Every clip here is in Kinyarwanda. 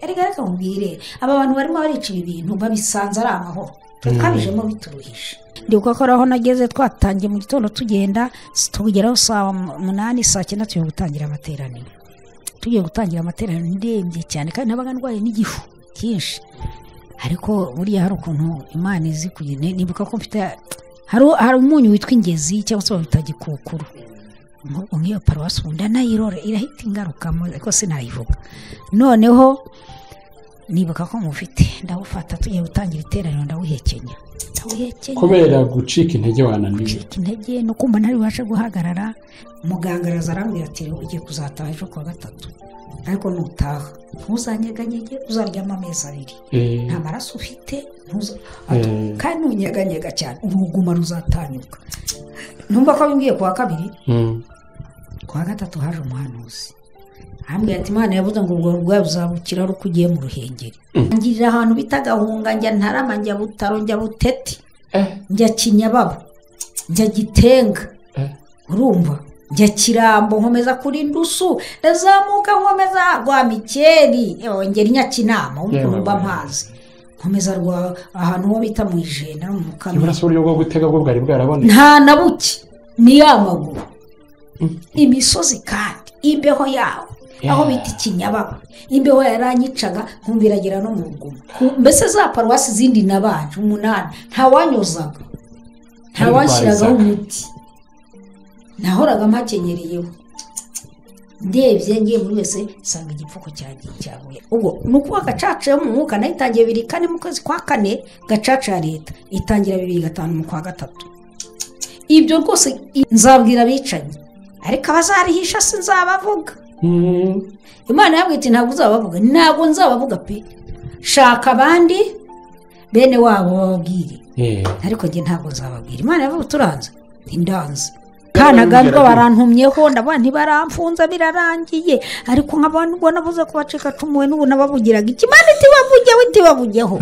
erega reka mbwire aba bantu barimo baricira ibintu babisanze ari amahoro twabijemo bituruhije ndi aho nageze twatangiye mu gitondo tugenda tugeraho saa munani saa cyenda tugiye gutangira amateraniro tugiye gutangira amateraniro ndembye cyane kandi nabaga ndwaye n'igifu cyinshi ariko buriya hari ukuntu imana izi kugenda nibuka ko mfite hari umunyu witwa ingezi cyangwa se bawita gikukuru nk'iyo paruwasi wenda nayirore irahita ingaruka ariko sinayivuga noneho nibuka ko mufite ndawufata tugiye gutangira iteraniro ndawuhekenya kubera gucika intege wananiwe gucika intege ni ukumva ntabibashe guhagarara muganga araza arambwira ati ugiye kuzataha ejo kuwa gatatu ariko nutaha ntuzanyeganyege uzaryama amezi abiri nta maraso ufite kandi ntunyeganyega cyane uruguma ruzatanyuka numva ko bimbwiye kuwa kabiri kuwa gatatu haje umuhanuzi hambwira ati imana yavuze ngo ubwo burwayi buzabukira ari uko ugiye mu ruhengeri ngirira ahantu bita gahunga njya ntarama njya butaro njya buteti njya kinyababa njya gitenga urumva njya kirambo nkomeza kuri indusu ndazamuka nkomeza rwa mikeri ngera inyakinama ukuntu mba mpazi nkomeza rwa ahantu ho bita mu ijenda no mu mukamira urabona uburyo bwo gutega bwo bwari bwarabonetse nta na buke ni ya maguru imisozi kandi imbeho yaho aho bita ikinyababa imbeho yaranyicaga nkumviragira no mu rugomo mbese za paruwasi izindi nabanje umunani ntawanyuzaga ntawanshyiragaho umuti nahoraga mpakenyereyeho ndebye ngiye muri wese nsanga igipfuko cyanjye cyabuye ubwo ni ukuba gacaca yo mu mwuka nayo itangiye bibiri kane mu kwezi kwa kane gacaca ya leta itangira bibiri gatanu mu kwa gatatu ibyo rwose nzabwira abicanyi ariko abazarihisha si nzabavuga imana yabwira iti ntabwo uzabavuga ntabwo nzabavuga pe shaka abandi bene wabo bababwire ariko njye ntabwo nzababwira imana yavuga turanze ntindanze kanagabwa barantumyeho ndabona ntibaramfunze birarangiye ariko nk'abantu ubona nabuze kubacikacumuwe n'ubu nababugiraga ikimana itibavugeho itibavugeho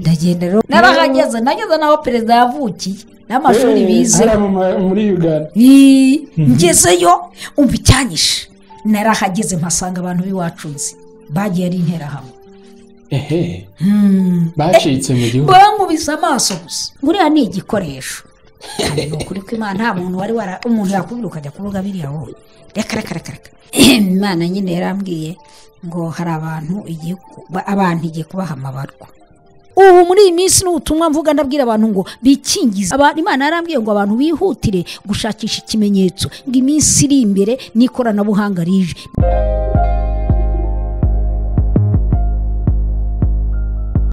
ndagenda rero narahageze nageze n'aho perezida yavukiye n'amashuri bize muri uganda ngezeyo umva icyanyishe narahageze mpasanga abantu b'iwacu nzi bagiye ari interahamwe ehe bacitse mu gihugu bankubise amaso gusa buriya ni igikoresho ni ukuri kw'imana nta muntu wari wara umuntu yakubwira ukajya kuvuga biriya wowe reka reka reka reka imana nyine yarambwiye ngo hari abantu abantu igiye kubaha amabarwa ubu muri iyi minsi ni ubutumwa mvuga ndabwira abantu ngo bikingize imana yarambwiye ngo abantu bihutire gushakisha ikimenyetso ngo iminsi iri imbere n'ikoranabuhanga rije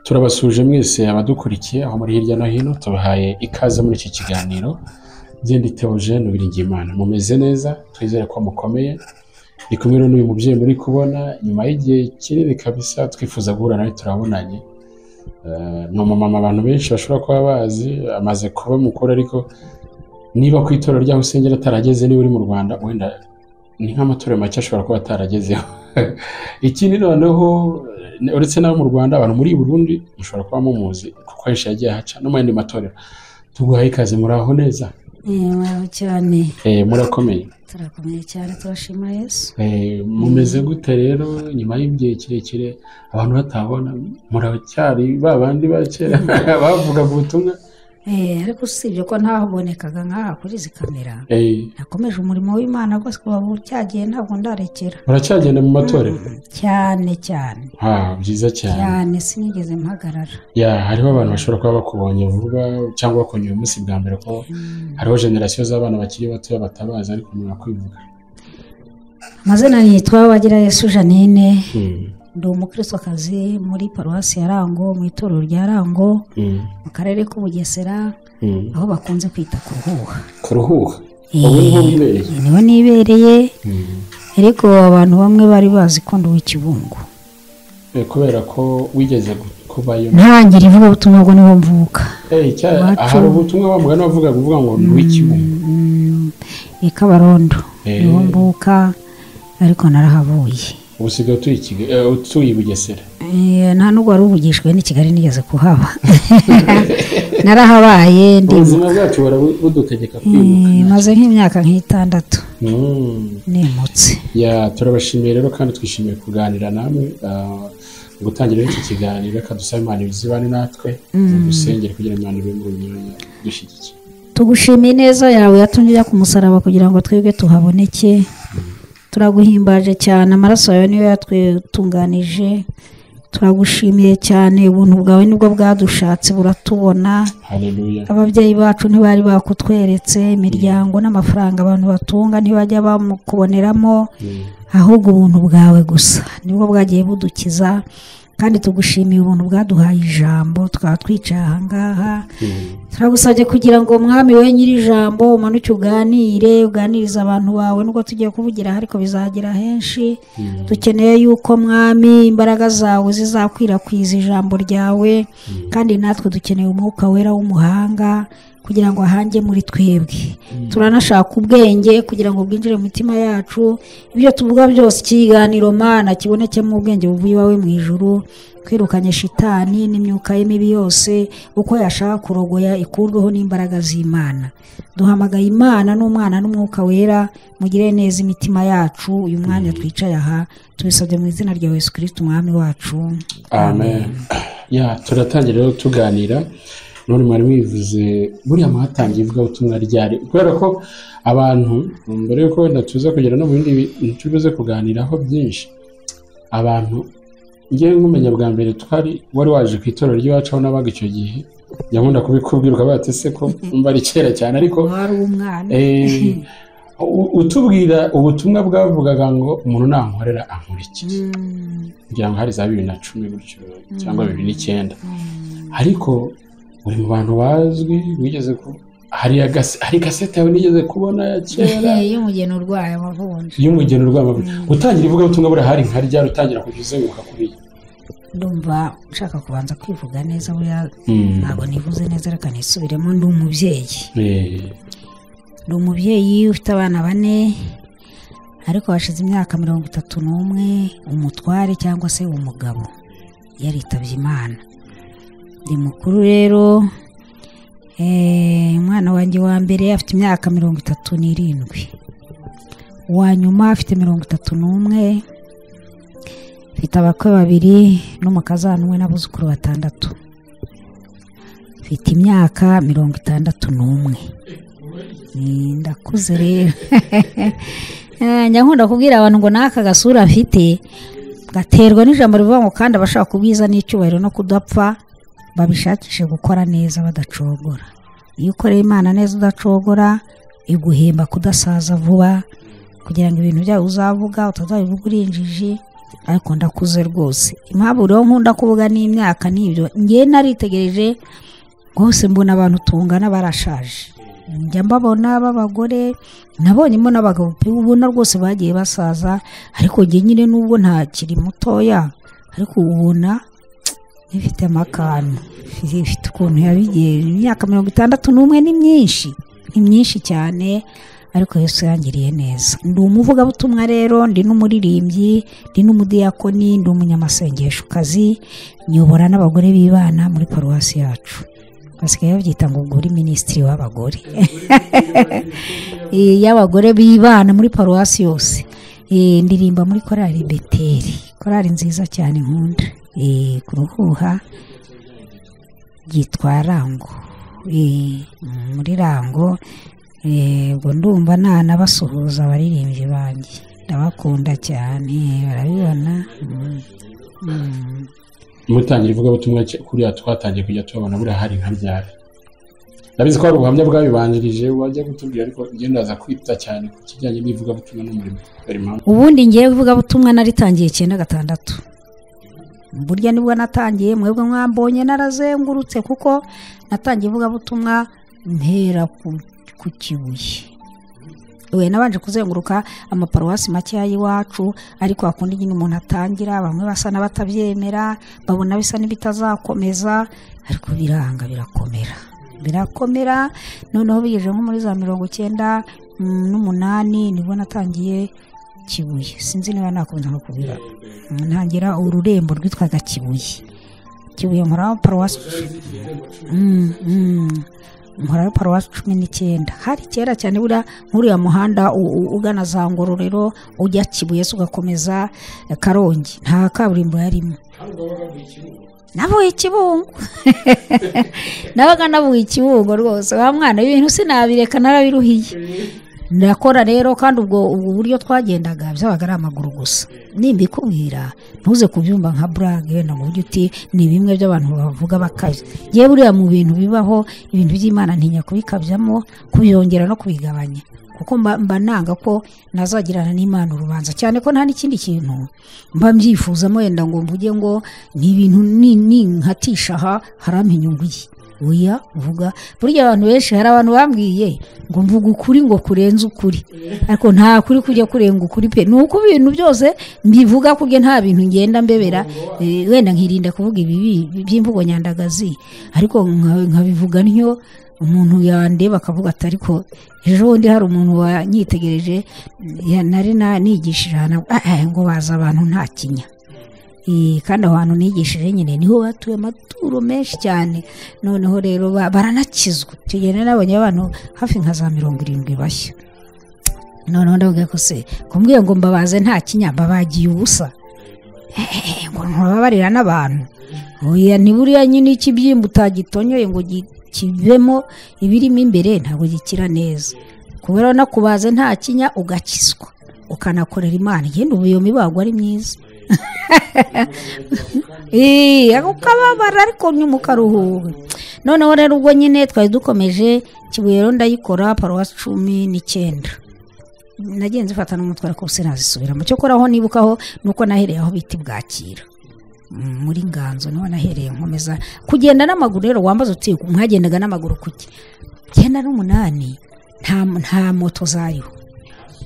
turabasuje mwese abadukurikiye aho muri hirya no hino tubahaye ikaze muri iki kiganiro byenda itewogene Biringimana mumeze neza twizere ko mukomeye ni kumwe n'uyu mubyeyi muri kubona nyuma y'igihe kinini kabisa twifuza guhura nawe turabonanye ni umumama abantu benshi bashobora kuba bazi amaze kuba mukuru ariko niba ku itorero ryaho usengera atarageze niba uri mu rwanda wenda ni nk'amatorero make ashobora kuba ataragezeho ikindi noneho uretse n'abo mu rwanda abantu muri burundi mushobora kuba mumuzi kuko henshi yagiye ahaca no mu yandi matorero tuguhaye ikaze muraho neza cyane murakomeye turakomeye cyane turashima yesu mumeze gute rero nyuma y'igihe kirekire abantu batabona muracyari ba bandi ba kera bavugaga ubutumwa ariko usibye ko ntahabonekaga nk'aha kuri izi kamera nakomeje umurimo w'imana rwose kuba bucyagiye ntabwo ndarekera uracyagenda mu matorero cyane cyane byiza cyane cyane sinigeze mpagarara ya hariho abantu bashobora kuba bakubonye vuba cyangwa bakongera umunsi bwa mbere ko hariho generasiyo z'abana bakiri bato batabazi ariko umuntu akwivuga amazina yitwa bagira yesu janine ndi umukristokazi muri paruwasi ya rango mu itorero rya rango mu karere k'ubugesera aho bakunze kwita ku ruhuha ku ruhuha ubu niho wibereye niwe nibereye ariko abantu bamwe bari bazi ko nduwe ikibungo kubera ko wigeze kubayo ntangira ivugabutumwa bwo niho mvuka hari ubutumwa bavuga n'abavuga kuvuga ngo nduwe ikibungo ni kabarondo niho mvuka ariko narahavuye ubu usigaye utuye i Kigali- eh, utuye i bugesera Eh, nta n'ubwo wari uvugishijwe n'i kigali nigeze kuhaba narahabaye ndimuka ubuzima bwacu barabu- budutegeka kwimuka Eh, maze nk'imyaka nk'itandatu Mm. nimutse Ya, turabashimiye rero kandi twishimiye kuganira namwe ah, gutangira iki kiganiro reka dusaba imana izibane natwe dusengere kugira imana ibe mu myanya dushyigikiye tugushimiye ineza yawe yatumye ujya ku musaraba kugira ngo twebwe tuhaboneke turaguhimbaje cyane amaraso yawe niyo yatwitunganije turagushimiye cyane ubuntu bwawe nibwo bwadushatse buratubona haleluya ababyeyi bacu ntibari bakutweretse imiryango n'amafaranga abantu batunga ntibajya bamukuboneramo Mm. ahubwo ubuntu bwawe gusa nibwo bwagiye budukiza kandi tugushimiye ubuntu bwaduhaye ijambo tukaba twicaye ahangaha Mm. turagusabye kugira ngo umwami we nyir'ijambo umanuke uganire uganirize abantu bawe nubwo tugiye kuvugira aha, ariko bizagera henshi dukeneye yuko mwami imbaraga zawe zizakwirakwiza ijambo ryawe kandi natwe dukeneye umwuka wera w'umuhanga kugira ngo ahange muri twebwe turanashaka ubwenge kugira ngo bwinjire mu mitima yacu ibyo tuvuga byose ikiganiro mana kibonekemo ubwenge buvuye iwawe mu ijuru kwirukanye shitani n'imyuka ye mibi yose uko yashaka kurogoya ikurweho n'imbaraga z'imana duhamagaye imana n'umwana n'umwuka wera mugire neza imitima yacu uyu mwanya twicaye aha tubisabye mu izina rya yesu kirisiti umwami wacu amen ya turatangira rero tuganira none mwari mwivuze buriya muhatangiye ivugabutumwa ryari kubera ko abantu mbere yuko wenda tuza kugera no mu bindi bintu tubuze kuganiraho byinshi abantu ngewe nkumenya bwa mbere twari wari waje ku itorero ry'iwacu aho nabaga icyo gihe njya nkunda kubikubwira ukavuga ati se ko mba ari kera cyane ariko wari umwana eh, u- utubwira ubutumwa bwavugaga ngo umuntu nankorera ankurikira Mm, kugira ngo hari za bibiri na cumi gutyo cyangwa bibiri n'icyenda ariko uri mu bantu bazwi wigeze ku hari agase- hari gasete yawe nigeze kubona ya kera iyo umugeni urwaye aba avunja y'umugeni urw'amavuta utangira ivugabutumwa buriya hari nka ryari utangira kujya uzenguruka kuri iyi ndumva nshaka kubanza kwivuga neza buriya ntabwo nivuze neza reka nisubiremo ndi umubyeyi Eh, ni umubyeyi ufite abana bane ariko hashize imyaka mirongo itatu n'umwe umutware cyangwa se umugabo yaritabye imana ndi mukuru rero eh, umwana wanjye wa mbere afite imyaka mirongo itatu n'irindwi uwa nyuma afite mirongo itatu n'umwe mfite abakwe babiri n'umukazana umwe n'abuzukuru batandatu mfite imyaka mirongo itandatu n'umwe Ni- ndakuze rero Eh, njya nkunda kubwira abantu ngo n'aka gasura mfite gaterwa n'ijambo rivuga ngo kandi abashaka ubwiza n'icyubahiro no kudapfa babishakishe gukora neza badacogora iyo ukoreye imana neza udacogora iguhemba kudasaza vuba kugira ngo ibintu byawe uzavuga utazabivuga uri injiji ariko ndakuze rwose impamvu rero nkunda kuvuga n'imyaka n'ibyo ngewe naritegereje rwose mbona abantu tungana barashaje njya mbabona b'abagore nabonye mo n'abagabo pe ubona rwose bagiye basaza ariko njye nyine n'ubwo ntakiri mutoya ariko ubona ifite amakanu ifite ukuntu yabigiye imyaka mirongo itandatu n'umwe ni myinshi ni myinshi cyane ariko Yesu yangiriye neza ndi umuvugabutumwa rero ndi n'umuririmbyi ndi n'umudiyakoni ndi umunyamasengeshokazi nyobora n'abagore b'ibana muri paruwasi yacu basigaye babyita ngo ubwo uri minisitiri w'abagore Eh, y'abagore b'ibana muri paruwasi yose Eh, ndirimba muri korali beteri korali nziza cyane nkunda Eh, ku ruhuha yitwa rango Eh, muri rango eh, ubwo ndumva nanabasuhuza abaririmbyi banjye ndabakunda cyane barabibona Mm. Mm. mutangira ivugabutumwa ke- kuriya twatangiye kujya tubabona buriya hari nka ryari ndabizi ko hari ubuhamya bwabibanjirije wajya kutubwira ariko njye ndaza kwita cyane ku kijyanye n'ivugabutumwa n'umurimo kubera impamvu ubundi ngewe ivugabutumwa naritangiye icyenda gatandatu burya nibwo natangiye mwebwe mwambonye narazengurutse kuko natangiye ivugabutumwa mpera ku- ku kibuye we nabanje kuzenguruka amaparuwasi makeya y'iwacu ariko hakunda nyine umuntu atangira bamwe basa n'abatabyemera babona bisa n'ibitazakomeza ariko biranga birakomera birakomera noneho bigejeje nko muri za mirongo icyenda mm, n'umunani nibwo natangiye kibuye sinzi niba nakomeza no kubira ntangira ururembo rwitwaga kibuye kibuye nkora paruwasi nkora paruwasi cumi n'icyenda hari kera cyane buriya nk'uriya muhanda ugana za ngororero ujya kibuye ugakomeza karongi nta kaburimbo yarimo nabuye ikibungo nabaga nabuye ikibungo rwose wa mwana w'ibintu sinabireka narabiruhiye ndakora rero kandi ubwo buryo twagendaga byabaga ari amaguru gusa nimbikubwira ntuze kubyumva nka burage wenda ngo ujye uti ni bimwe by'abantu bavuga bakaje yewe buriya mu bintu bibaho ibintu by'imana ntinya kubikabyamo kubyongera no kubigabanya kuko mba nanga ko nazagirana n'imana urubanza cyane ko nta n'ikindi kintu mba mbyifuzamo wenda ngo mvuge ngo ni ibintu ninkatisha aha harampa inyungu ye oya uvuga burya abantu benshi hari abantu bambwiye ngo mvuga ukuri ngo kurenze ukuri ariko nta kuri kujya kurenga ukuri pe ni uko ibintu byose mbivuga kubwe nta bintu ngenda mbebera wenda nkirinda kuvuga ibibi by'imvugo nyandagazi ariko nkabivuga ntyo umuntu yandeba akavuga ati ariko ejo bundi hari umuntu wanyitegereje nari nigishije ngo baza abantu nta kinya kandi aho hantu nigishije nyine niho batuye amaturo menshi cyane noneho rero baranakizwa icyo gihe nabonye abantu hafi nka za mirongo irindwi bashya noneho ndavuga ko se kumbwiye ngo mbabaze nta kinyamba bagiye ubusa ngo ntubabarira n'abantu ni buriya nyine ikibyimba utagitonyoye ngo kibemo ibirimo imbere ntabwo gikira neza kubera no kubaze nta kinya ugakizwa ukanakorera imana igenda ubuyo mibago ari myiza ukababara ariko nyuma ukaruhuka noneho rero ubwo nyine twari dukomeje kibuye rero ndayikora paruwasi cumi n'icyenda nagenze mfata n'umutwe ariko sinazisubiramo cyo koraho nibukaho ni uko nahereye aho bita bwakira muri nganzo niho nahereye nkomeza kugenda n'amaguru rero wambaza uti mwagendaga n'amaguru kuki icyenda n'umunani nta moto zariho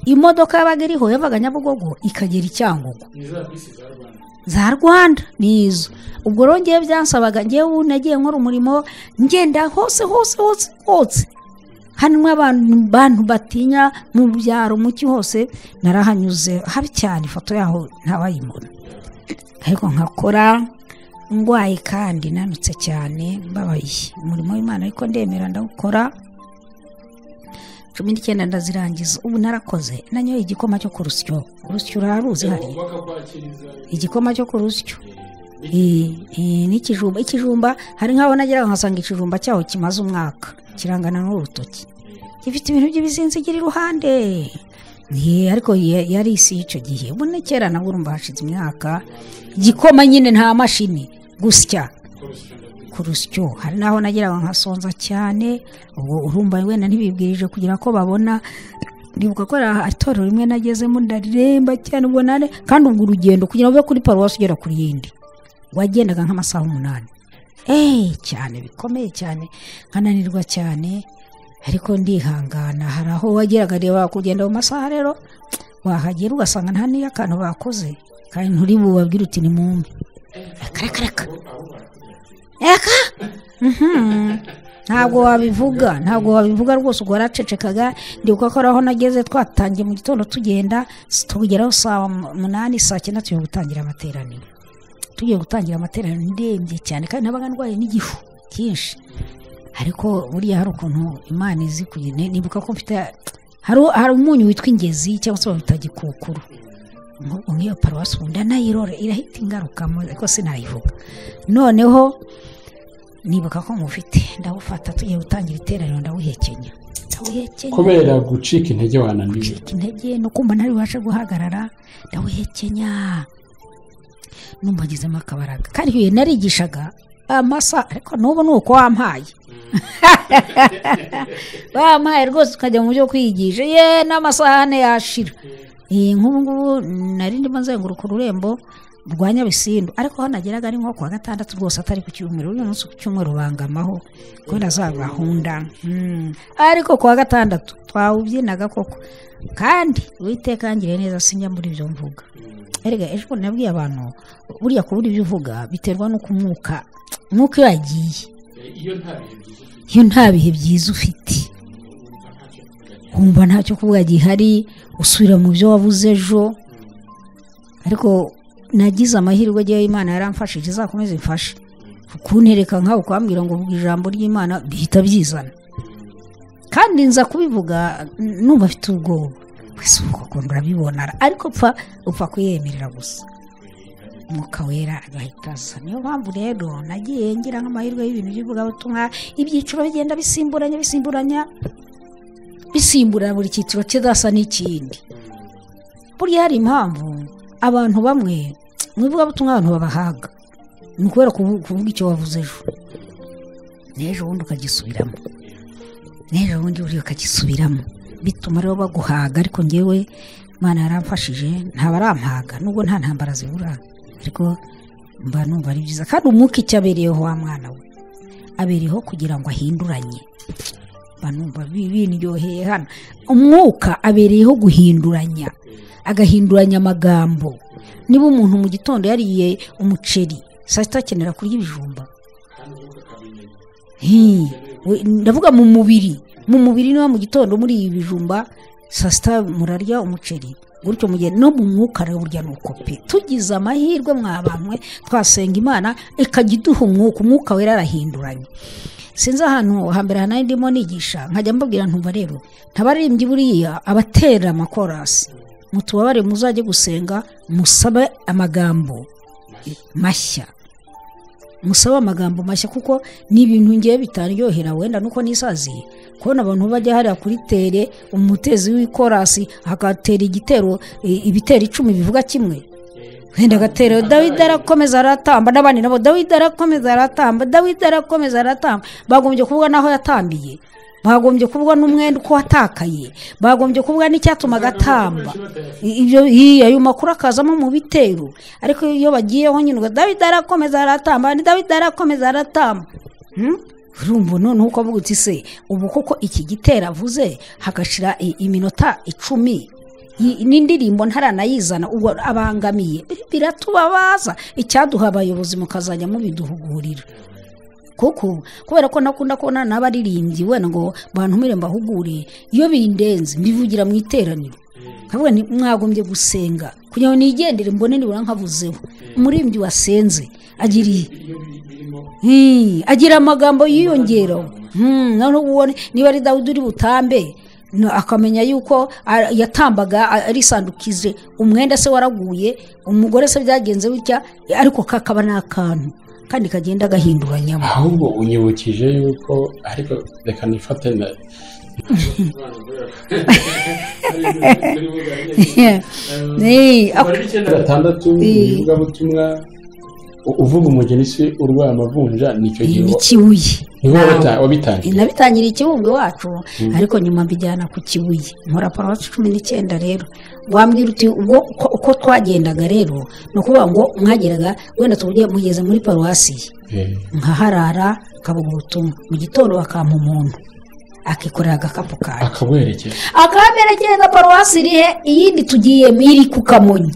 imodoka yabaga iriho yavaga nyabugogo ikagera i cyangugu za rwanda ni izo ubwo rero ngewe byansabaga ngewe nagiye nkora umurimo ngenda hose hose hose hose hano abantu batinya mu byaro muki hose narahanyuze habi cyane ifoto yaho ntabayibona ariko nkakora ndwaye kandi nanutse cyane mbabaye umurimo w'imana ariko ndemera ndawukora cumi n'icyenda ndazirangiza ubu narakoze nanyoye igikoma cyo ku rusyo urusyo uraruzi hariya igikoma cyo ku rusyo n'ikijumba ikijumba hari nk'aho nageraga nkasanga ikijumba cyaho kimaze umwaka kirangana n'urutoki gifite ibintu by'ibizinzigira iruhande ariko yari isi y'icyo gihe ubu ni kera nabwo urumva hashize imyaka igikoma nyine nta mashini gusya ku rusyo hari n'aho nageraga nkasonza cyane ubwo urumva wenda ntibibwirije kugira ko babona ndibuka ko itorero rimwe nagezemo ndaremba cyane ubonane kandi ubwo urugendo kugira ngo uve kuri paruwasi ugera ku yindi wagendaga nk'amasaha umunani eee cyane bikomeye cyane nkananirwa cyane ariko ndihangana hari aho wageraga reba kugenda mu masaha rero wahagera ugasanga nta n'iyo akantu bakoze kandi nturi bubabwire uti ni mumbi reka reka reka ntabwo wabivuga ntabwo wabivuga rwose ubwo waracecekaga ndibuka ko ari aho nageze twatangiye mu gitondo tugenda tugeraho saa munani saa cyenda tugiye gutangira amateraniro tugiye gutangira amateraniro ndembye cyane kandi nabaga ndwaye n'igifu cyinshi ariko buriya hari ukuntu imana izi kugenda nibuka ko mfite hari umunyu witwa ingezi cyangwa se bawita gikukuru nk'iyo paruwasi wenda nayirore irahita ingaruka ariko sinayivuga noneho nibuka ko mufite ndawufata tugiye gutangira iteraniro ndawuhekenya kubera gucika intege wananiwe gucika intege ni ukumva ntabibashe guhagarara ndawuhekenya numva ngezemo akabaraga kandi igihe narigishaga amasa ariko n'ubu ni uko wampaye wampaye rwose tukajya mu byo kwigisha ye n'amasahane yashira nk'ubu ngubu nari ndimo nzenguruka ururembo rwa nyabisindu ariko aho nageraga ari nko kuwa gatandatu rwose atari ku cyumweru uyu munsi ku cyumweru bangamaho kubera za gahunda ariko kuwa gatandatu twawubyinaga koko kandi uwiteka yangiriye neza sinjya muri ibyo mvuga erega ejo bundi nabwiye abantu buriya kubura ibyo uvuga biterwa n'uko umwuka umwuka iyo yagiye iyo nta bihe byiza ufite wumva ntacyo kuvuga gihari usubira mu byo wabuze ejo ariko nagize amahirwe agiyeho imana yaramfashije izakomeze imfashe kuntereka nkawe ukambwira ngo vuga ijambo ry'imana bihita byizana kandi nza kubivuga numva afite ubwoba wese ukakunda urabibona ariko upfa kuyemerera gusa umwuka wera agahita asa niyo mpamvu rero nagiye ngira nk'amahirwe y'ibintu by'ivugabutumwa ibyiciro bigenda bisimburanya bisimburanya bisimbura buri cyiciro kidasa n'ikindi buriya hari impamvu abantu bamwe mu ivugabutumwa abantu babahaga ni ukubera kuvuga icyo wavuze ejo n'ejo bundi ukagisubiramo n'ejo bundi buriya ukagisubiramo bituma rero baguhaga ariko ngewe imana yaramfashije ntabarampaga nubwo nta ntambara zibura ariko mba numva ari byiza kandi umwuka icyo abereyeho wa mwana we abereyeho kugira ngo ahinduranye mba numva biryoheye hano umwuka abereyeho guhinduranya agahinduranya amagambo niba umuntu mu gitondo yariye umuceri saa sita akenera kurya ibijumba ndavuga mu mubiri mu mubiri niba mu gitondo muri ibi bijumba saa sita murarya umuceri gutyo mu gihe no mu mwuka rero burya ni uko pe tugize amahirwe mwa bamwe twasenga imana ikajya iduha umwuka umwuka wera arahinduranye sinzi ahantu hambere hanari ndimo nigisha nkajya mbabwira ntumva rero ntabaririmbyi buriya abatera amakorasi mutubabare muzajye gusenga musabe amagambo mashya musaba amagambo mashya kuko ni ibintu ngewe bitaryohera wenda nuko nisaziye kubona abantu bajya hariya kuri tere umutezi w'ikorasi agatera igitero ibitero icumi bivuga kimwe wenda agatera dawidi arakomeza aratamba n'abandi nabo dawidi arakomeza aratamba dawidi arakomeza aratamba bagombye kuvuga n'aho yatambiye bagombye kuvuga n'umwenda uko watakaye bagombye kuvuga n'icyatuma agatamba ayo makuru akazamo mu bitero ariko iyo bagiyeho nyine ngo dawidi arakomeza aratamba dawidi arakomeza aratamba urumva noneho uko avuga uti se ubu kuko iki gitero avuze hagashira iminota icumi n'indirimbo ntaranayizana ubu abangamiye biratubabaza icyaduha abayobozi mukazajya mubiduhugurira kuko kubera ko nakunda kubona n'abaririmbyi wenda ngo bantumire mbahugure iyo bindenze mbivugira mu iteraniro nkavuga mwagombye gusenga kugira ngo nigendere mbone nibura nkavuzeho umurimbyi wasenze agira amagambo yiyongeraho niba ari dawudi uri butambe akamenya yuko yatambaga arisandukije umwenda se waraguye umugore se byagenze bitya ariko kakaba ni akantu kandi kagenda gahinduranyamo ahubwo unyibukije yuko ariko reka nifate na gatandatu ivugabutumwa uvuga umugeni si urwaye amavunja nicyo gihe n'ikibuye wabitangiye nabitangira ikibumbe wacu ariko nyuma mbijyana ku kibuye nkora paruwasi cumi n'icyenda rero wambwira uti ubwo uko twagendaga rero ni ukuvuga ngo mwageraga wenda tubuge mugeze muri paruwasi ye nkaharara nkabuga ubutumwa mu gitondo bakampa umuntu akikorera agakapu kanjye akabuherekeza akaberekeza paruwasi iri he iyindi tugiye iri ku kamonyi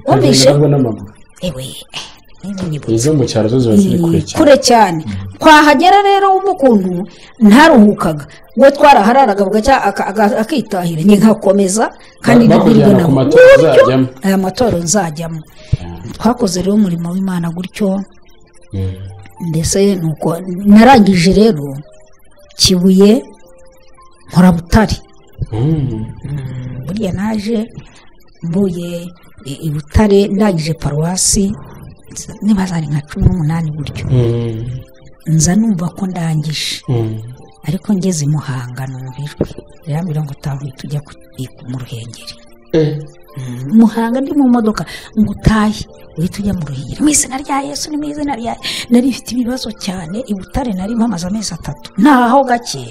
wumvishe ewe izo mu cyaro zo ziba ziri kure cyane kure cyane twahagera rero wumva ukuntu ntaruhukaga we twarahararaga akitahira nyine nkakomeza kandi bakujyana ku matora uzajyamo aya matora nzajyamo twakoze rero umurimo w'imana gutyo mbese nuko narangije rero kibuye nkora butare burya naje mvuye i butare ndangije paruwasi niba zari nka cumi n'umunani gutyo nza numva ko ndangije ariko ngeze i muhanga numvijwe birambwira ngo utahuye tujya mu ruhengeri muhanga ndi mu modoka ngo utahe uhita ujya mu ruhengeri mu izina rya yesu ni mu izina rya nari ifite ibibazo cyane i butare nari mpamaze amezi atatu ntaho gake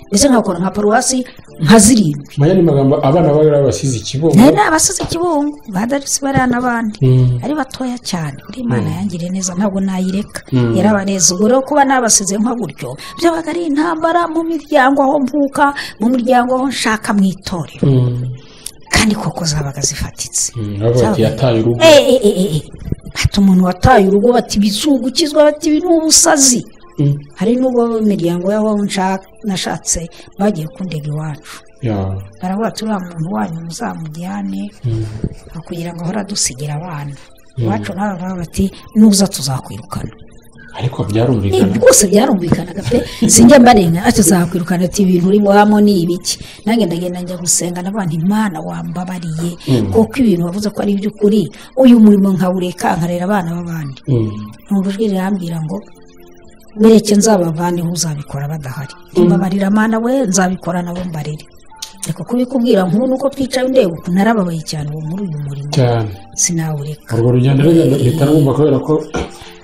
ndetse nkakora nka paruwasi nka zirindwi maya ni magambo abana baba ari abasize ikibungo nayo ni abasize ikibungo badarutse bariya n'abandi ari batoya cyane uri imana yangire neza ntabwo nayireka yarabaneza ubwo rero kuba nabasize nka gutyo byabaga ari intambara mu miryango aho mvuka mu miryango aho nshaka mu itorero kandi koko zabaga zifatitse yataye urugo hata umuntu wataye urugo bati bizungukizwa bati ibi ni ubusazi hari n'ubwo imiryango y'aho nshaka nashatse bagiye kundega iwacu ya barabura turiya muntu wanyu muzamujyane kugira ngo ahore adusigira abana iwacu nawe baravuga bati nuza tuzakwirukana ariko byarumvikana rwose byarumvikanaga pe sinjya mbarenga ati tuzakwirukana ati ibintu urimo hamo ni ibiki nanjye ndagenda njya gusenga n'abantu imana wambabariye kuko ibintu wavuze ko ari iby'ukuri uyu murimo nkawureka nkarera abana b'abandi numva ijwi rirambwira ngo bereke nzabavane uzabikora badahari mbabarira amana we nzabikora nabo mbarere reka kubikubwira nk'ubu nuko twicaye ndeba ukuntu narababaye cyane ubu muri uyu murimo cyane sinawureka urwo rugendo rero mpita numva kubera ko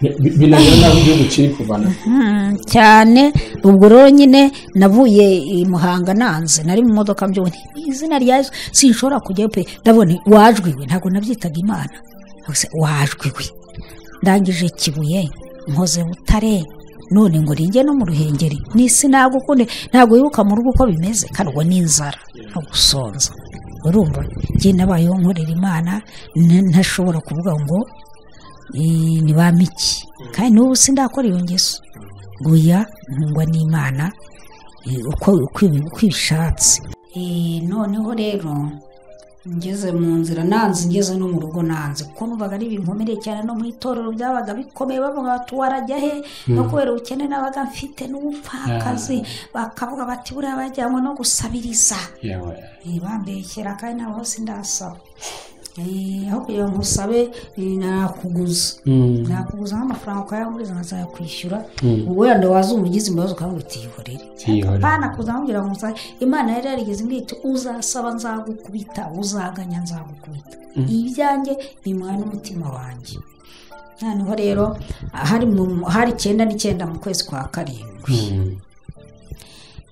bi- binanira n'aho igihugu kiri kuvana Mm, cyane ubwo rero nyine navuye i muhanga nanze nari mu modoka mbyone izina rya yesu sinshobora kujyayo pe ndabona wajwiwe ntabwo nabyitaga imana gusa wajwiwe ndangije kibuye nkoze butare none ngo ringe no mu ruhengeri n'isi nagukunde ntabwo wibuka mu rugo uko bimeze karwo n'inzara no gusonza urumva njye nabayeho nkorera imana n- ntashobora kuvuga ngo eh, ni ba miki kandi n'ubu sindakora iyo ngeso guya ntungwa n'imana eh, uko uko ibi- uko ibishatse Eh, noneho rero ngeze mu nzira nanze ngeze no mu rugo nanze kuko numvaga ari ibinkomereye cyane no mu itorero byabaga bikomeye bavuga bati warajya he no kubera ubukene nabaga mfite n'ubupfakazi bakavuga bati buriya bajyanwe no gusabiriza yewe Eh, bambeshyera kandi nabo hose ndasaba Eh, aho kugira ngo usabe eh, nakuguza nakuguza nk'amafaranga ukayanguriza nkazayakwishyura wenda wazumva ugize ibibazo ukavuga uti yihorere Yihorere. banakuza bambwira ngo nsa- imana yari yarigeze imbwira iti uzasaba nzagukubita uzaganya nzagukubita ibyanjye bimuha n'umutima wanjye noneho rero hari mu- hari icyenda n'icyenda mu kwezi kwa karindwi Mm.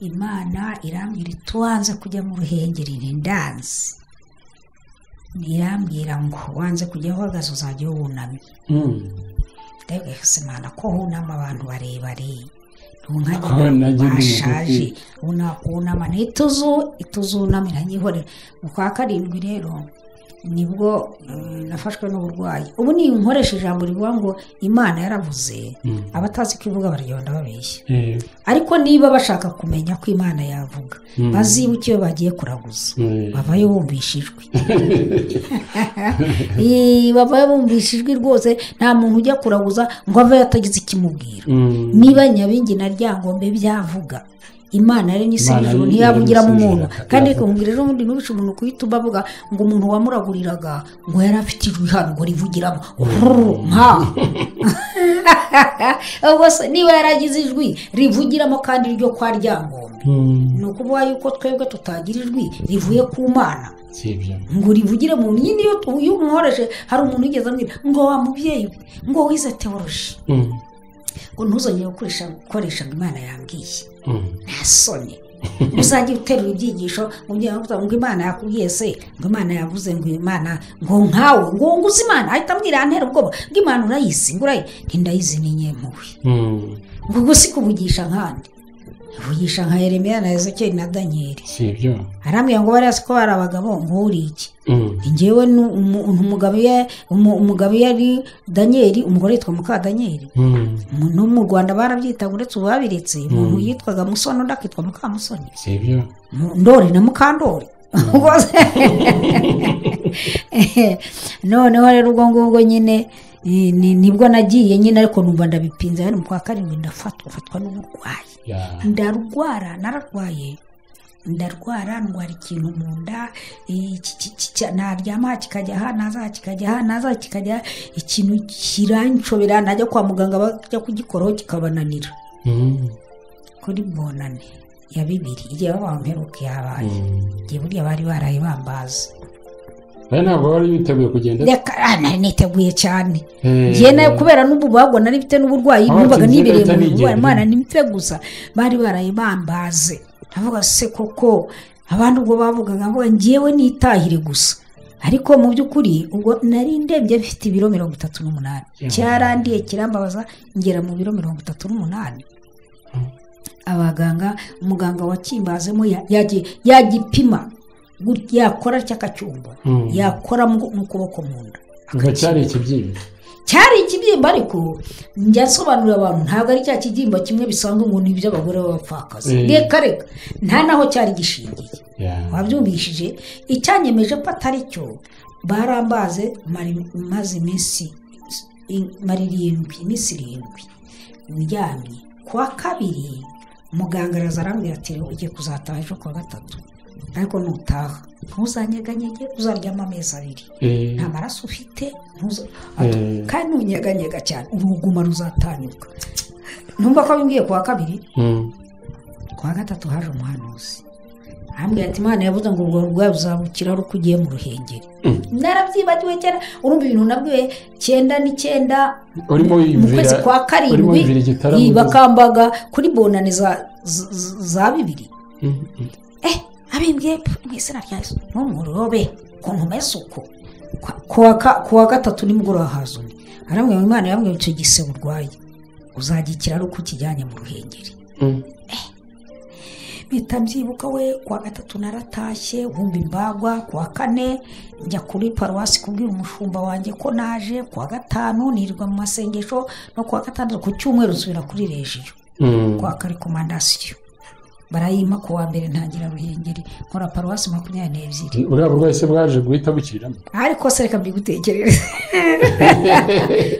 imana irambwira ituwanze kujya mu ruhengeri ndanze irambwira ngo wanze kujya uhagaze uzajya wunamye Mm. ndabwo imana ko hunama abantu barebare Ko nanjye ntunkanyi ndi bashaje unakunama ntituzu ituzunamira nkihorera mu kwa karindwi rero nibwo eh, nafashwe n'uburwayi ubu ni nkoresha ijambo rivuga ngo imana yaravuze abatazi ko ivuga baragenda babeshya Eh, ariko niba bashaka kumenya ko imana yavuga bazibuke iyo bagiye kuraguza Mm. bavayo bumvisha ijwi Ee, bavayo bumvisha ijwi rwose nta muntu ujya kuraguza ngo avayo atagize ikimubwira Mm. niba nyabingi na ryangombe byavuga imana yaremye isi Imana n'ijuru yaremye ntiyavugiramo isi umuntu n'ijuru. kandi rikongera ejo bundi ntubice umuntu guhita ubavuga ngo umuntu wamuraguriraga ngo yari afite ijwi hano ngo rivugiramo nka ubwo se niba yaragize ijwi rivugiramo kandi ryo kwa ryangombe Mm. ni ukuvuga yuko twebwe tutagira ijwi rivuye ku mana Si ibyo. ngo rivugire mu nyine iyo tu- iyo umuhoreje hari umuntu wigeze amwira ngo wa mubyeyi we ngo wize teoroji Mm. ngo ntuzongere gukoresha gukoresha ngo imana yambwiye Mm. nta soni uzajya uterura ibyigisho ngo ujye uvuga ngo imana yakubwiye se ngo imana yavuze ngo imana ngo nkawe ngo nguze imana ahita amwira antera ubwoba ngo imana urayizi ngo urayi ntindayizi ni nyempuhwe Mm. ngo ubwo si kuvugisha nkandi vugisha nka yeremiya na ezekeri na daniyeli Si ibyo. arambwira ngo bariya siko bari abagabo ngo iki Mm. njyewe ni umu- umugabo ya- umu- umugabo yari daniyeli umugore yitwa muka daniyeli Mm. Mu- no mu rwanda barabyitaga uretse ubu babiretse umuntu yitwaga musoni undi akitwa mukamusoni Si ibyo. Mu- ndori na mukandori Ubwo se- noneho rero ubwo ngubwo nyine eh, ni- nibwo nagiye nyine ariko numva ndabipinze hano mu kwa karindwi ndafatwa fatwa n'uburwayi Ya. ndarwara nararwaye ndarwara ndwara ikintu mu nda eh, ki- ki- ki- ki- naryama aha kikajya aha naza kikajya aha naza kikajya aha, ikintu kiranshobera najya kwa muganga bajya kugikoraho kikabananira Mm. kuri bonane ya bibiri igihe baba mperuka yabaye Mm. igihe burya bari baraye bambazi Oya, ntabwo wari witeguye kugenda. reka ah, nari niteguye cyane Eh, njye nayo kubera n'ububagwa nari mfite n'uburwayi Aho numvaga ati, nibereye njye mu nahita burwayi nigenda. imana nimfe gusa bari baraye bambaze ndavuga se koko abandi ubwo bavugaga ngo ngewe nitahire gusa ariko mu by'ukuri ubwo nari ndembye mfite ibiro mirongo itatu n'umunani cyarandiye kirambabaza ngera mu biro mirongo itatu n'umunani abaganga umuganga wakimbazemo ya- yagiye yagipima gutya, yakora cyakacyumba Mm. yakora mu mu kuboko mu nda ngo cyari ikibyimba. cyari ikibyimba ariko njya nsobanurira abantu ntabwo ari cya kibyimba kimwe bisanzwe umuntu iby'abagore b'abapfakazi Mm. reka reka nta naho cyari gishingiye Yeah. wabyumvishije icyanyemeje ko atari cyo barambaze mari- maze iminsi i- mara irindwi iminsi irindwi uryamye ku wa kabiri muganga araza arambwira ati "Rero ugiye kuzataha ejo ku wa gatatu ariko nutaha ntuzanyeganyege uzaryama amezi abiri Eh, nta maraso ufite ntuza- Eh. kandi ntunyeganyega cyane uruguma ruzatanyuka numva ko bimbwiye ku wa kabiri mm, ku wa gatatu haje umuhanuzi arambwira ati imana yavuze ngo ubwo burwayi buzabukira ari uko ugiye mu ruhengeri Mm. narabyibagiwe kera urumva ibintu nabwiwe cyenda n'icyenda mu Urimo kwezi wiyumvira kwa urimo karindwi wiyumvira igitaramo iyi ugize- bakambaga kuri bonane za- z- z- za bibiri Mm, mm. eh abimbwiye mu izina rya yesu n'umurobe ku ntuma y'isuku Kwa- kuwa ka- kuwa gatatu nimugoroba haza undi arambwira ngo imana yambwira icyo gisebe urwaye uzagikira ari uko ukijyanye mu ruhengeri Mm, mpita mbyibuka we kuwa gatatu naratashye wumva imbagwa kuwa kane njya kuri paruwasi kubwira umushumba wanjye ko naje kuwa gatanu nirirwa mu masengesho no kuwa gatandatu ku cyumweru nsubira kuri rejiyo mm. kuwa kare komandasiyo barayima kuwa mbere ntangira ruhengeri nkora paruwasi makumyabiri n'ebyiri buriya burwayi se bwaje guhita bukiriramo ariko se reka mbigutekereze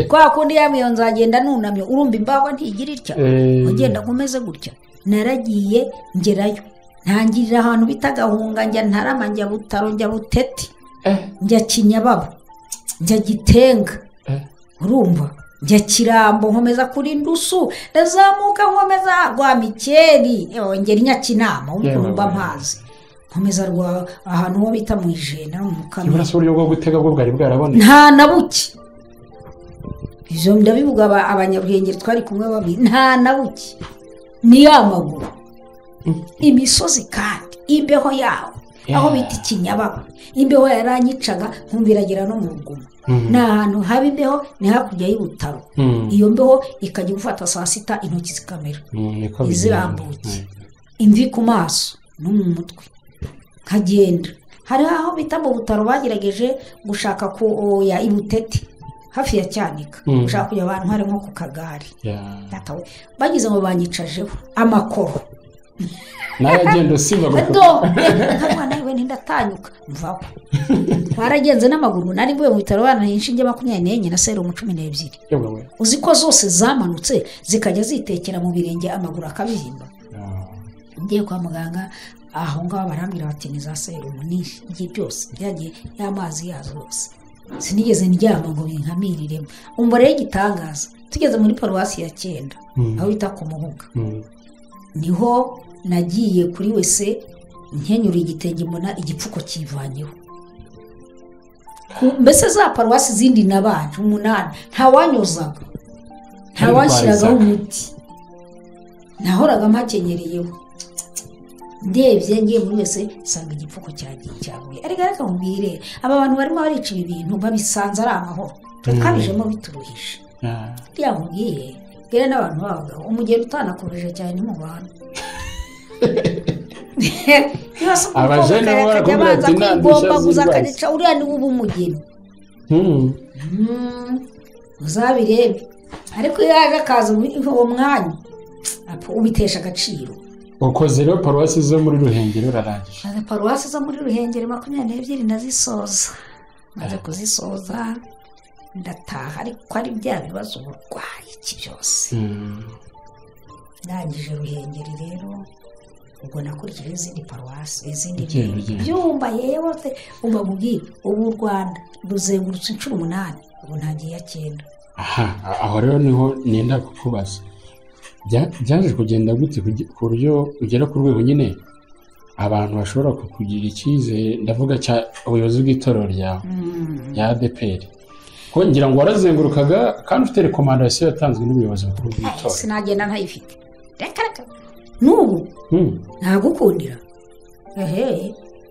kwa kundi yambwiye ngo nzagenda nunamye urumva imbagwa ntigira itya Eh, ugenda umeze gutya naragiye ngerayo ntangirira ahantu bita gahunga njya ntarama njya butaro njya buteti eh, njya kinyababa njya gitenga eh. urumva njya kirambo nkomeza kuri ndusu ndazamuka nkomeza rwa mikeri yewe ngera inyakinama Yewe, urumva yewe. amazi nkomeza rwa ahantu ho bita mu ijena no mu mukamira iburaso uburyo bwo gutega bwo bwari bwarabonetse nta na buke ibyo ndabivuga aba- abanyaruhengeri twari kumwe babiri nta na buke ni ya maguru imisozi kandi imbeho yaho aho bita ikinyababa imbeho yaranyicaga nkumva iragera no mu ruguma Mhm. ni ahantu haba imbeho ni hakurya y'ubutaro Mm, iyo mbeho ikajya gufata saa sita intoki zikamera mm, niko bigenda. izirambuye imvi ku maso no mu mutwe nkagenda hari aho bita mu butaro bagerageje gushaka ku o, ya ibutete hafi ya cyanika Mm. gushaka kujya abantu hari nko ku kagare Yeah. Data we, bageze ngo banyicajeho amakoro nawe agenda usimba gusa ado nkamwana we n'indatanyuka mvaho twaragenze n'amaguru nari mvuye mu bitaro bana inshinge makumyabiri n'enye na serumu cumi n'ebyiri yewe we uzi ko zose zamanutse zikajya zitekera mu birenge amaguru akabihimba Yeah. ngiye kwa muganga aho ngaho barambwira bati ni za serumu ni igihe byose byagiye y'amazi yazo yose sinigeze ndyama ngo binkamiriremo umva rero igitangaza tugeze muri paruwasi ya cyenda Mm. aho bita ku mubuga Mm. niho nagiye kuri wese nkenyura igitenge mbona igipfuko kivanyeho Ku- mbese za paruwasi izindi nabanje umunani ntawanyozaga ntawanshyiragaho umuti nahoraga mpakenyereyeho ndebye ngiye muri wese nsanga igipfuko cyagiye cyaguye ariko reka nkubwire aba bantu barimo barica ibi bintu babisanze ari amahoro tukabijemo bituruhije Yeah. buriya nkubwiye bwira n'abantu b'abagabo umugeni utanakomeje cyane mu bantu Abajene bo barakubwira abanza ati, "Nta ndushya kwigombaguza z'indwara." akanica uriya ni we uba umugeni Mm. Mm, uzabirebe ariko iyo yaje akaza muri uwo mwanya apfa, ubitesha agaciro ukoze rero paruwasi zo muri ruhengeri urarangije maze paruwasi zo muri ruhengeri makumyabiri n'ebyiri nazisoza maze kuzisoza ndataha ariko ari bya bibazo uburwayi iki byose Mm. ndangije ruhengeri rero ubwo nakurikije izindi paruwasi izindi Ugenda, byumba. ugenda. byumba yeyote umva mubwire ubu u rwanda ruzengurutse inshuro umunani ubu ntagiye iya cyenda aha aho rero niho nenda kukubaza Bya- byaje kugenda gute kugi- ku buryo ugera ku rwego nyine abantu bashobora kukugirira icyizere ndavuga cya ubuyobozi bw'itorero ryawe ya adpr ko ngira ngo warazengurukaga kandi ufite rekomandasiyo yatanzwe n'ubuyobozi bukuru bw'itorero sinagenda ntayifite reka reka n'ubu Hmm. ntagukundira ehe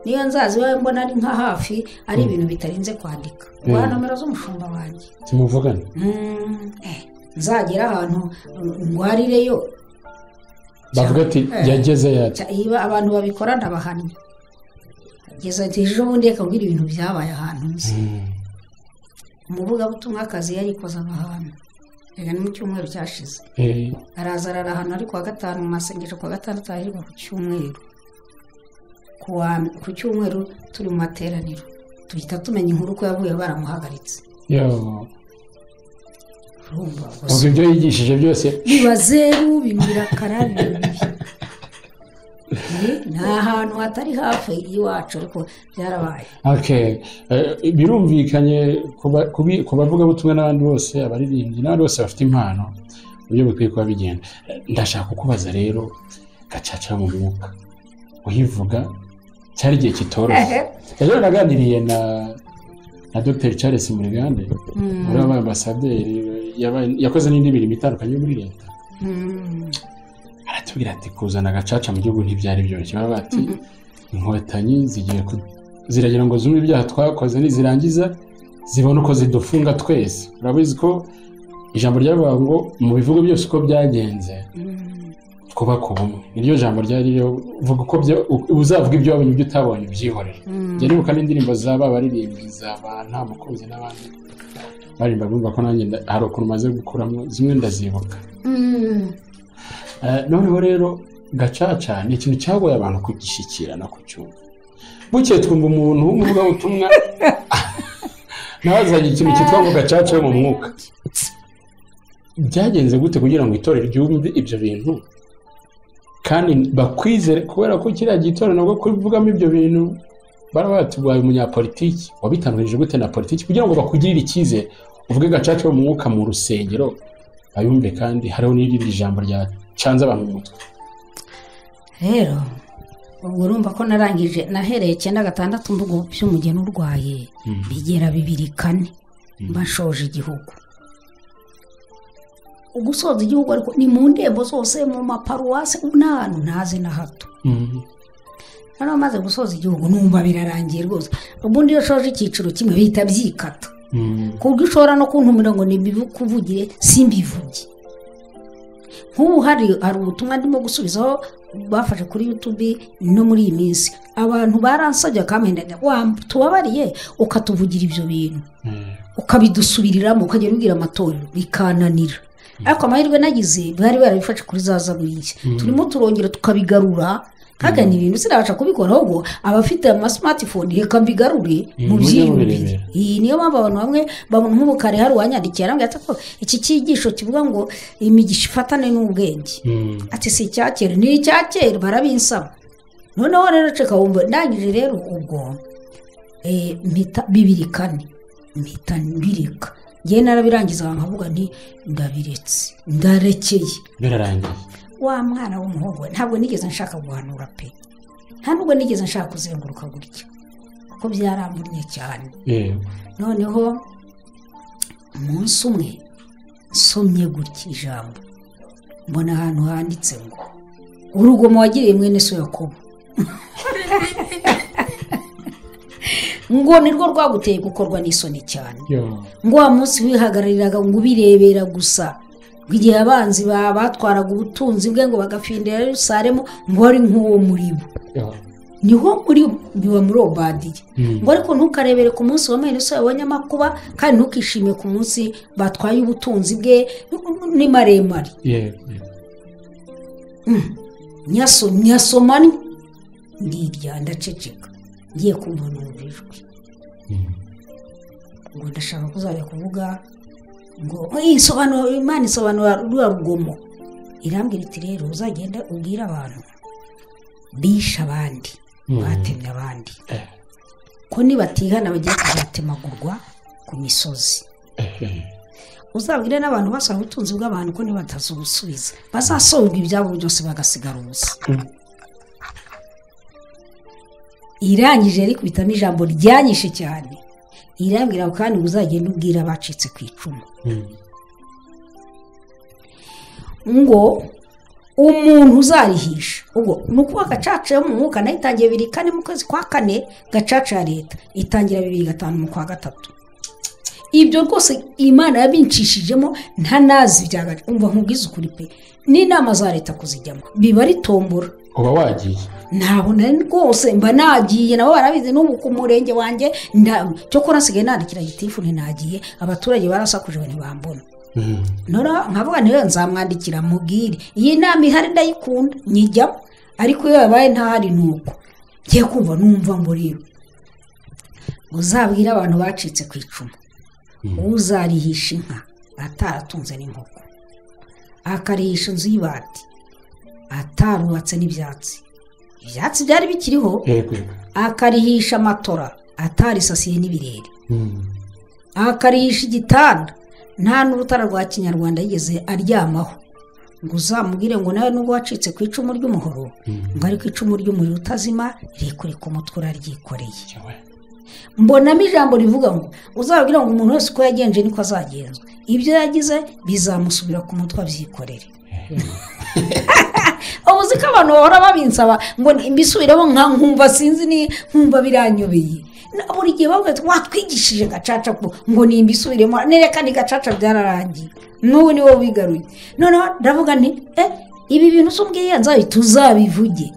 niyo nzazi iwawe mbona ari nka hafi ari ibintu bitarinze kwandika rwa Mm. nomero z'umushumba wanjye timuvugane Mm, eh, nzagera ahantu mm, ndwarireyo bavuga ati Eh. yageze yati Cya- iyo abantu babikora ndabahamya kugeza ati ejo bundi reka mbwira ibintu byabaye ahantu nzi umuvugabutumwakazi yarikoze amahano reka ni mu cyumweru cyashize Eh, araza ararahana ari kuwa gatanu mu masengesho kuwa gatandatu ahirwa ku cyumweru Ku wa- ku cyumweru turi mu materaniro duhita tumenya inkuru ko yavuye baramuhagaritse yo. urumva ubwo gusa ibyo yigishije byose biba zeru bimira karabiri bibiri Eh, ni ahantu hatari hafi y'iwacu ariko byarabaye Okay. Eh, birumvikanye ku ba- ku bi- ku bavugabutumwa n'abandi bose abaririmbyi n'abandi bose bafite impano uburyo bukwiye kuba bigenda Eh, ndashaka kukubaza rero gacaca mu mwuka uyivuga cyari igihe kitoroshye rero naganiriye na na dr charles murigande Mm, muri aba ambasaderi yabaye- yakoze n'indi mirimo itandukanye yo muri leta mm, aratubwira ati kuzana agacaca mu gihugu ntibyari byoroshye baba bati inkotanyi zigiye ku- ziragira ngo zumve ibyaha twakoze nizirangiza zibone uko zidufunga twese urabizi ko ijambo ryavuga ngo mu bivugo byose uko byagenze mm. twubaka ubumwe niryo jambo ryari ryo vuga uko bya- uzavuga ibyo wabonye ibyo utabonye ubyihorere Mm. jya nibuka n'indirimbo za ba baririmbyi za ba nta mukunzi n'abandi baririmba bumva ko nanjye nda- hari ukuntu maze gukuramo zimwe ndazibuka Mm. Eh, noneho rero gacaca ni ikintu cyagoye abantu kugishyikirana ku cyumba bukeye twumva umuntu w'umuvugabutumwa nawe azanye ikintu cyitwa ngo gacaca yo mu mwuka byagenze gute kugira ngo itorero ryumve ibyo bintu kandi bakwizere kubera ko kiriya gitora nabwo kuvugamo ibyo bintu baraba batubaye umunyapolitiki wabitandukanije gute na politiki kugira ngo bakugirire icyizere uvuge gacaca yo mu mwuka mu rusengero bayumve kandi hariho n'irindi jambo ryacanze abantu mu mutwe rero ubwo urumva ko narangije nahereye icyenda gatandatu mvugo by'umugeni urwaye bigera bibiri kane mba nshoje igihugu ugusoza igihugu ariko ni mu ndembo zose mu maparuwasi n'ahantu ntazi na hato noneho maze gusoza igihugu numva birarangiye rwose ubundi iyo ushoje icyiciro kimwe bihita byikata ku buryo ushobora no kuntumira ngo nibikuvugire simbivuge nk'ubu hari hari ubutumwa ndimo gusubizaho bafashe kuri yutube no muri iyi minsi abantu baransabye bakamwenda tubabariye ukatuvugira ibyo bintu ukabidusubiriramo ukajya ubwira amatorero bikananira ariko amahirwe nagize bari barabifashe kuri za zaburi nshya turimo turongera tukabigarura nkagana ibintu sinabasha kubikora ahubwo abafite amasimatifone reka mbigarure mu mujye byiyumvire mubirebera. iyi niyo mpampu abantu bamwe babona nk'umukara hari uwanyandikiye arambwira ati ko iki cyigisho kivuga ngo imigisha ifatane n'ubwenge ati si icya kera ni icya kera barabinsaba noneho rero ceka wumva ndangije rero ubwo eh, mpita bibiri kane mpita mbireka ngewe narabirangiza nkavuga nti ndabiretse ndarekeye birarangiye wa mwana w'umuhungu we ntabwo nigeze nshaka guhanura pe nta nubwo nigeze nshaka kuzenguruka gutya kuko byaramburiye cyane Yego. noneho umunsi umwe nsomye gutya ijambo mbona ahantu handitse ngo urugomo wagiriye mwene so yakobo ngo nirwo rwaguteye gukorwa n'isoni cyane Yo. ngo wa munsi wihagarariraga ngo ubirebera gusa ngo igihe abanzi ba batwaraga ubutunzi bwe ngo bagafindira Yerusalemu ngo ari nk'uwo muri bo Yo. niho muri biba muri uwo badiye Mm. ngo ariko ntukarebere ku munsi wa mwene so yabonye amakuba kandi ntukishimire ku munsi batwaye ubutunzi bwe ni maremare Yego. Yego. nyaso nyasomani ndirya ndaceceka ngiye kumva numva ijwi Mm. ngo ndashaka kuzajya kuvuga ngo "Oya, isobanura imana isobanura ruriya rugomo irambwira iti rero uzagenda ubwire abantu bishe abandi Mm. batemye abandi Eh. ko nibatihana bagiye kuzatemagurwa ku misozi Eh, eh. uzabwire n'abantu basaba ubutunzi bw'abantu ko ntibatazubusubiza bazasorwa ibyabo byose bagasigara ubusa Mm. irangije rikubitamo ijambo ryanyishe cyane irambwira kandi ngo uzagende ubwira abacitse ku icumu Mm. ngo umuntu uzarihisha ubwo ni ukuba gacaca yo mu mwuka nayo itangiye bibiri kane mu kwezi kwa kane gacaca ya leta itangira bibiri gatanu mu kwa gatatu ibyo rwose imana yabinshishijemo nta nazi byagaca umva nkubwiza ukuri pe n'inama za leta kuzijyamo biba ari tombora uba wagiye ntabwo nari rwose mba nagiye nabo barabizi n'ubu ku murenge wanjye nda- cyo ko nasigaye nandikira gitifuni nagiye abaturage barasakujwe ntibambona Mhm. nora nkavuga niwe nzamwandikira mubwire iyi nama ihari ndayikunda nyijyamo ariko iyo yabaye ntahari ni uko ngiye kumva numva ngo rero uzabwire abantu bacitse ku icumu uzarihisha inka ataratunze n'inkoko akarihisha inzu y'ibati atarubatse n'ibyatsi ibyatsi byari bikiriho yego akarihisha amatora atarisasiye n'ibirere Mhm. akarihisha igitanda nta n'urutara rwa kinyarwanda yigeze aryamaho ngo uzamubwire ngo nawe nubwo wacitse ku icumu ry'umuhoro ngo ariko icumu ry'umuriro utazima rirekure ku mutwe uraryikoreye Yewe. mbonamo ijambo rivuga ngo uzababwira ngo umuntu wese uko yagenje niko azagenzwa ibyo yagize bizamusubira ku mutwe abyikorere ubu uzi ko abantu bahora babinsaba ngo mbisubiremo nka nkumva sinzi ni nkumva biranyobeye Na- buri gihe bavuga ati watwigishije gacaca ko ngo nimbisubiremo nereka ni gacaca byararangiye n'ubu ni wowe wigaruye noneho ndavuga nti eh ibi bintu usumbwiye nzabita uzabivuge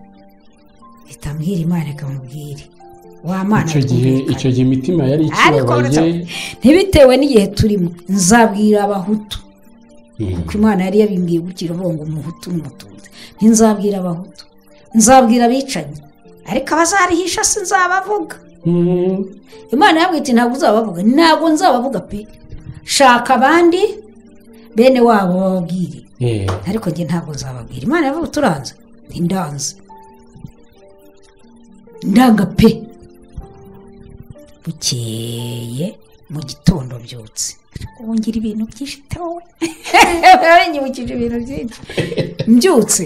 bitambwira imana ikamubwire wa mana icyo gihe twumvikane." icyo gihe imitima yari ariko uretse ikibabaye ntibitewe n'igihe turimo nzabwira abahutu Mhm. kuko imana yari yabimbwiye gukira uvuga ngo umuhutu n'umututsi ntinzabwira abahutu nzabwira abicanyi ariko abazarihisha sinzabavuga Mhm. imana yabwiye iti ntabwo uzabavuga ntabwo nzabavuga pe shaka abandi bene wabo bababwire Eh, ariko njye ntabwo nzababwira imana yavuga turanze ntindanze ndanga pe bukeye mu gitondo mbyutse wongera ibintu byinshi tawe yanyibukije ibintu byinshi mbyutse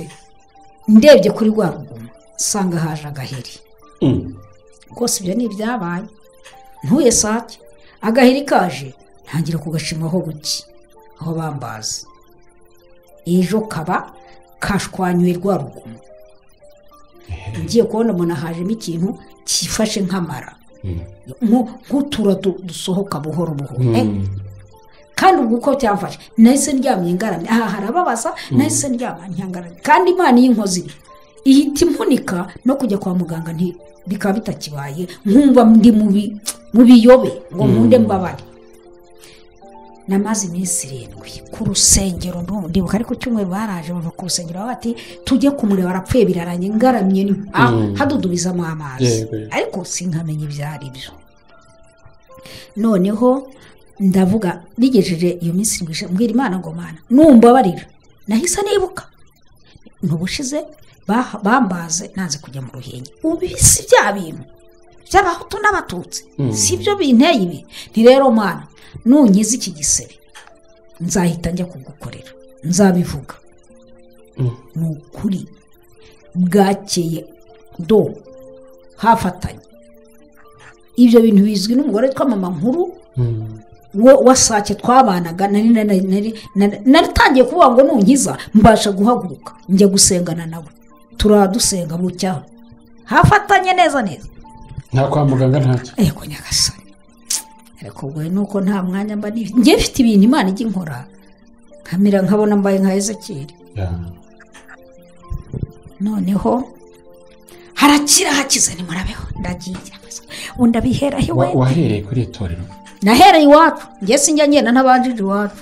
ndebye kuri rwa ruguma nsanga haje agaheri mhm. rwose ibyo ni ibyabaye ntuye sake agahiri kaje ntangira kugashimaho buki aho bambazi ejo kaba kashwanyuye rwa rugumu ngiye kubona umuntu ahajemo ikintu cyifashe nk'amara Mhm. nko- nk'utura du- dusohoka buhoro buhoro Eh, Mhm. kandi ubwo uko byamfashe nahise ndyamye ngaramye aha harababaza nahise ndyama nyangaramye kandi imana y'inkozi ihita impunika no kujya kwa muganga nti bikaba bitakibaye nkumva ndi mu bi- mu biyobe ngo nkunde mbabare namaze iminsi irindwi ku rusengero ndibuka ariko cyumweru baraje bava ku rusengero baba bati tujye kumureba arapfuye biraranye ngaramye ni ah, Mm. hadudubizamo amazi Yego, yego. ariko sinkamenya ibyo ari byo noneho ndavuga nigejeje iyo minsi irindwi ishize, mbwira imana ngo mana numbabarira nahise nibuka ntubushize bambaze nanze kujya mu ruhenge ubu si bya bintu by'abahutu n'abatutsi Mm. si byo binteye ibi ni rero mana nunkiza iki gisebe nzahita njya kugukorera nzabivuga Mm. ni ukuri bwakeye do hafatanye ibyo bintu bizwi n'umugore witwa mama nkuru Mhm. wo wasake twabanaga nari nari- nari- nari- naritangiye kuvuga ngo nunkiza mbasha guhaguruka njya gusengana nawe turadusenga bucyaho hafatanye neza neza nta kwa muganga ntacyo ariko nyagasani ariko ubwo ni uko nta mwanya mba nibi njye mfite ibintu imana ijya inkora nkamera nkabona mbaye nka ezekiri Ya. noneho harakira hakize nimurabeho ndagiye undi abiheraho iwe Wa- wahereye kuri iri torero nahereye iwacu njye sinjya ngenda n'abanjije iwacu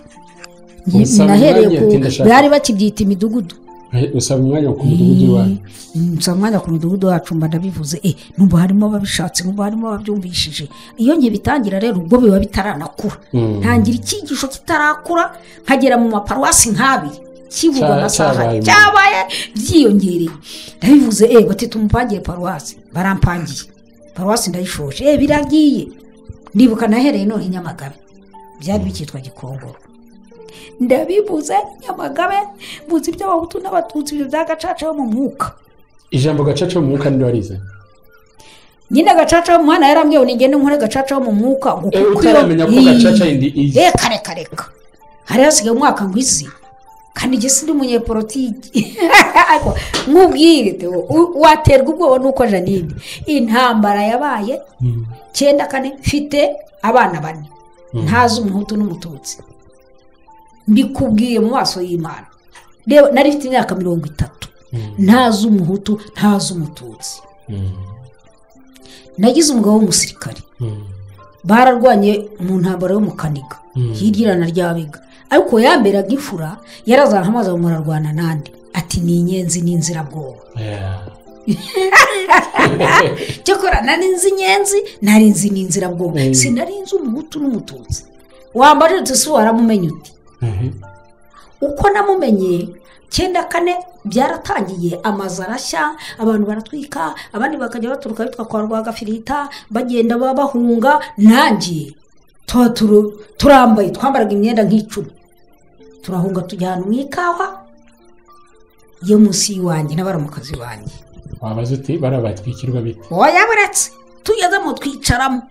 Njye- Usaba nahereye umwanya ku ati ndashaka- bari bakibyita imidugudu Eh, usaba umwanya ku mudugudu wawe Mm, nsaba umwanya ku midugudu wacu mba ndabivuze eh, numva harimo ababishatse numva harimo ababyumvishije iyo nkibitangira rero ubwo biba bitaranakura Mm. ntangira icyigisho kitarakura nkagera mu maparuwasi nk'abiri kivugwa Cya- amasaha cyabaye mu- cyabaye byiyongereye ndabivuze eh bati tumupangire paruwasi barampangiye paruwasi ndayishoje eh biragiye ndibuka nahereye none i nyamagabe byari bikitwa gikongoro ndabivuze nyamagabe mbuze iby'abahutu n'abatutsi ibyo bya gacaca yo mu mwuka ijambo gacaca mu mwuka niryo warize nyine gacaca yo mu mwana yarambwiye ngo nigende nkore gacaca yo mu mwuka ngo Eh, kuko utaramenya ko iyo- gacaca yindi iyi reka reka reka hari hasigaye umwaka ngo izi kandi njye si n'umunyepolitiki Ariko nkubwire Theo, u- waterwa ubwoba nuko janine intambara yabaye Mm. cyenda kane mfite abana bane ntazi umuhutu n'umututsi mbikubwiye mu maso y'imana reba nari mfite imyaka mirongo itatu ntaz'umuhutu ntaz'umututsi nagize umugabo w'umusirikare bararwanye mu ntambaro yo mu kaniga hirya irana ry'abega ariko yamberaga imfura yarazana amazi murarwana n'andi ati ni inyenzi ni inzirabwoba cyakora nari nzi inyenzi nari nzi n'inzirabwoba sinari nzi umuhutu n'umututsi wambara si waramumenya uti uko namumenye cyenda kane byaratangiye amazu arashya abantu baratwika abandi bakajya baturuka bitwa kwa rwagafirita bagenda bahunga nanjye turambaye twambaraga imyenda nk'icumi turahunga tujya ahantu mu ikawa yo munsi y'iwanjye n'abaramukazi banjye wabaza uti bariya batwikirwa bite wayaburetse tugezemo twicaramo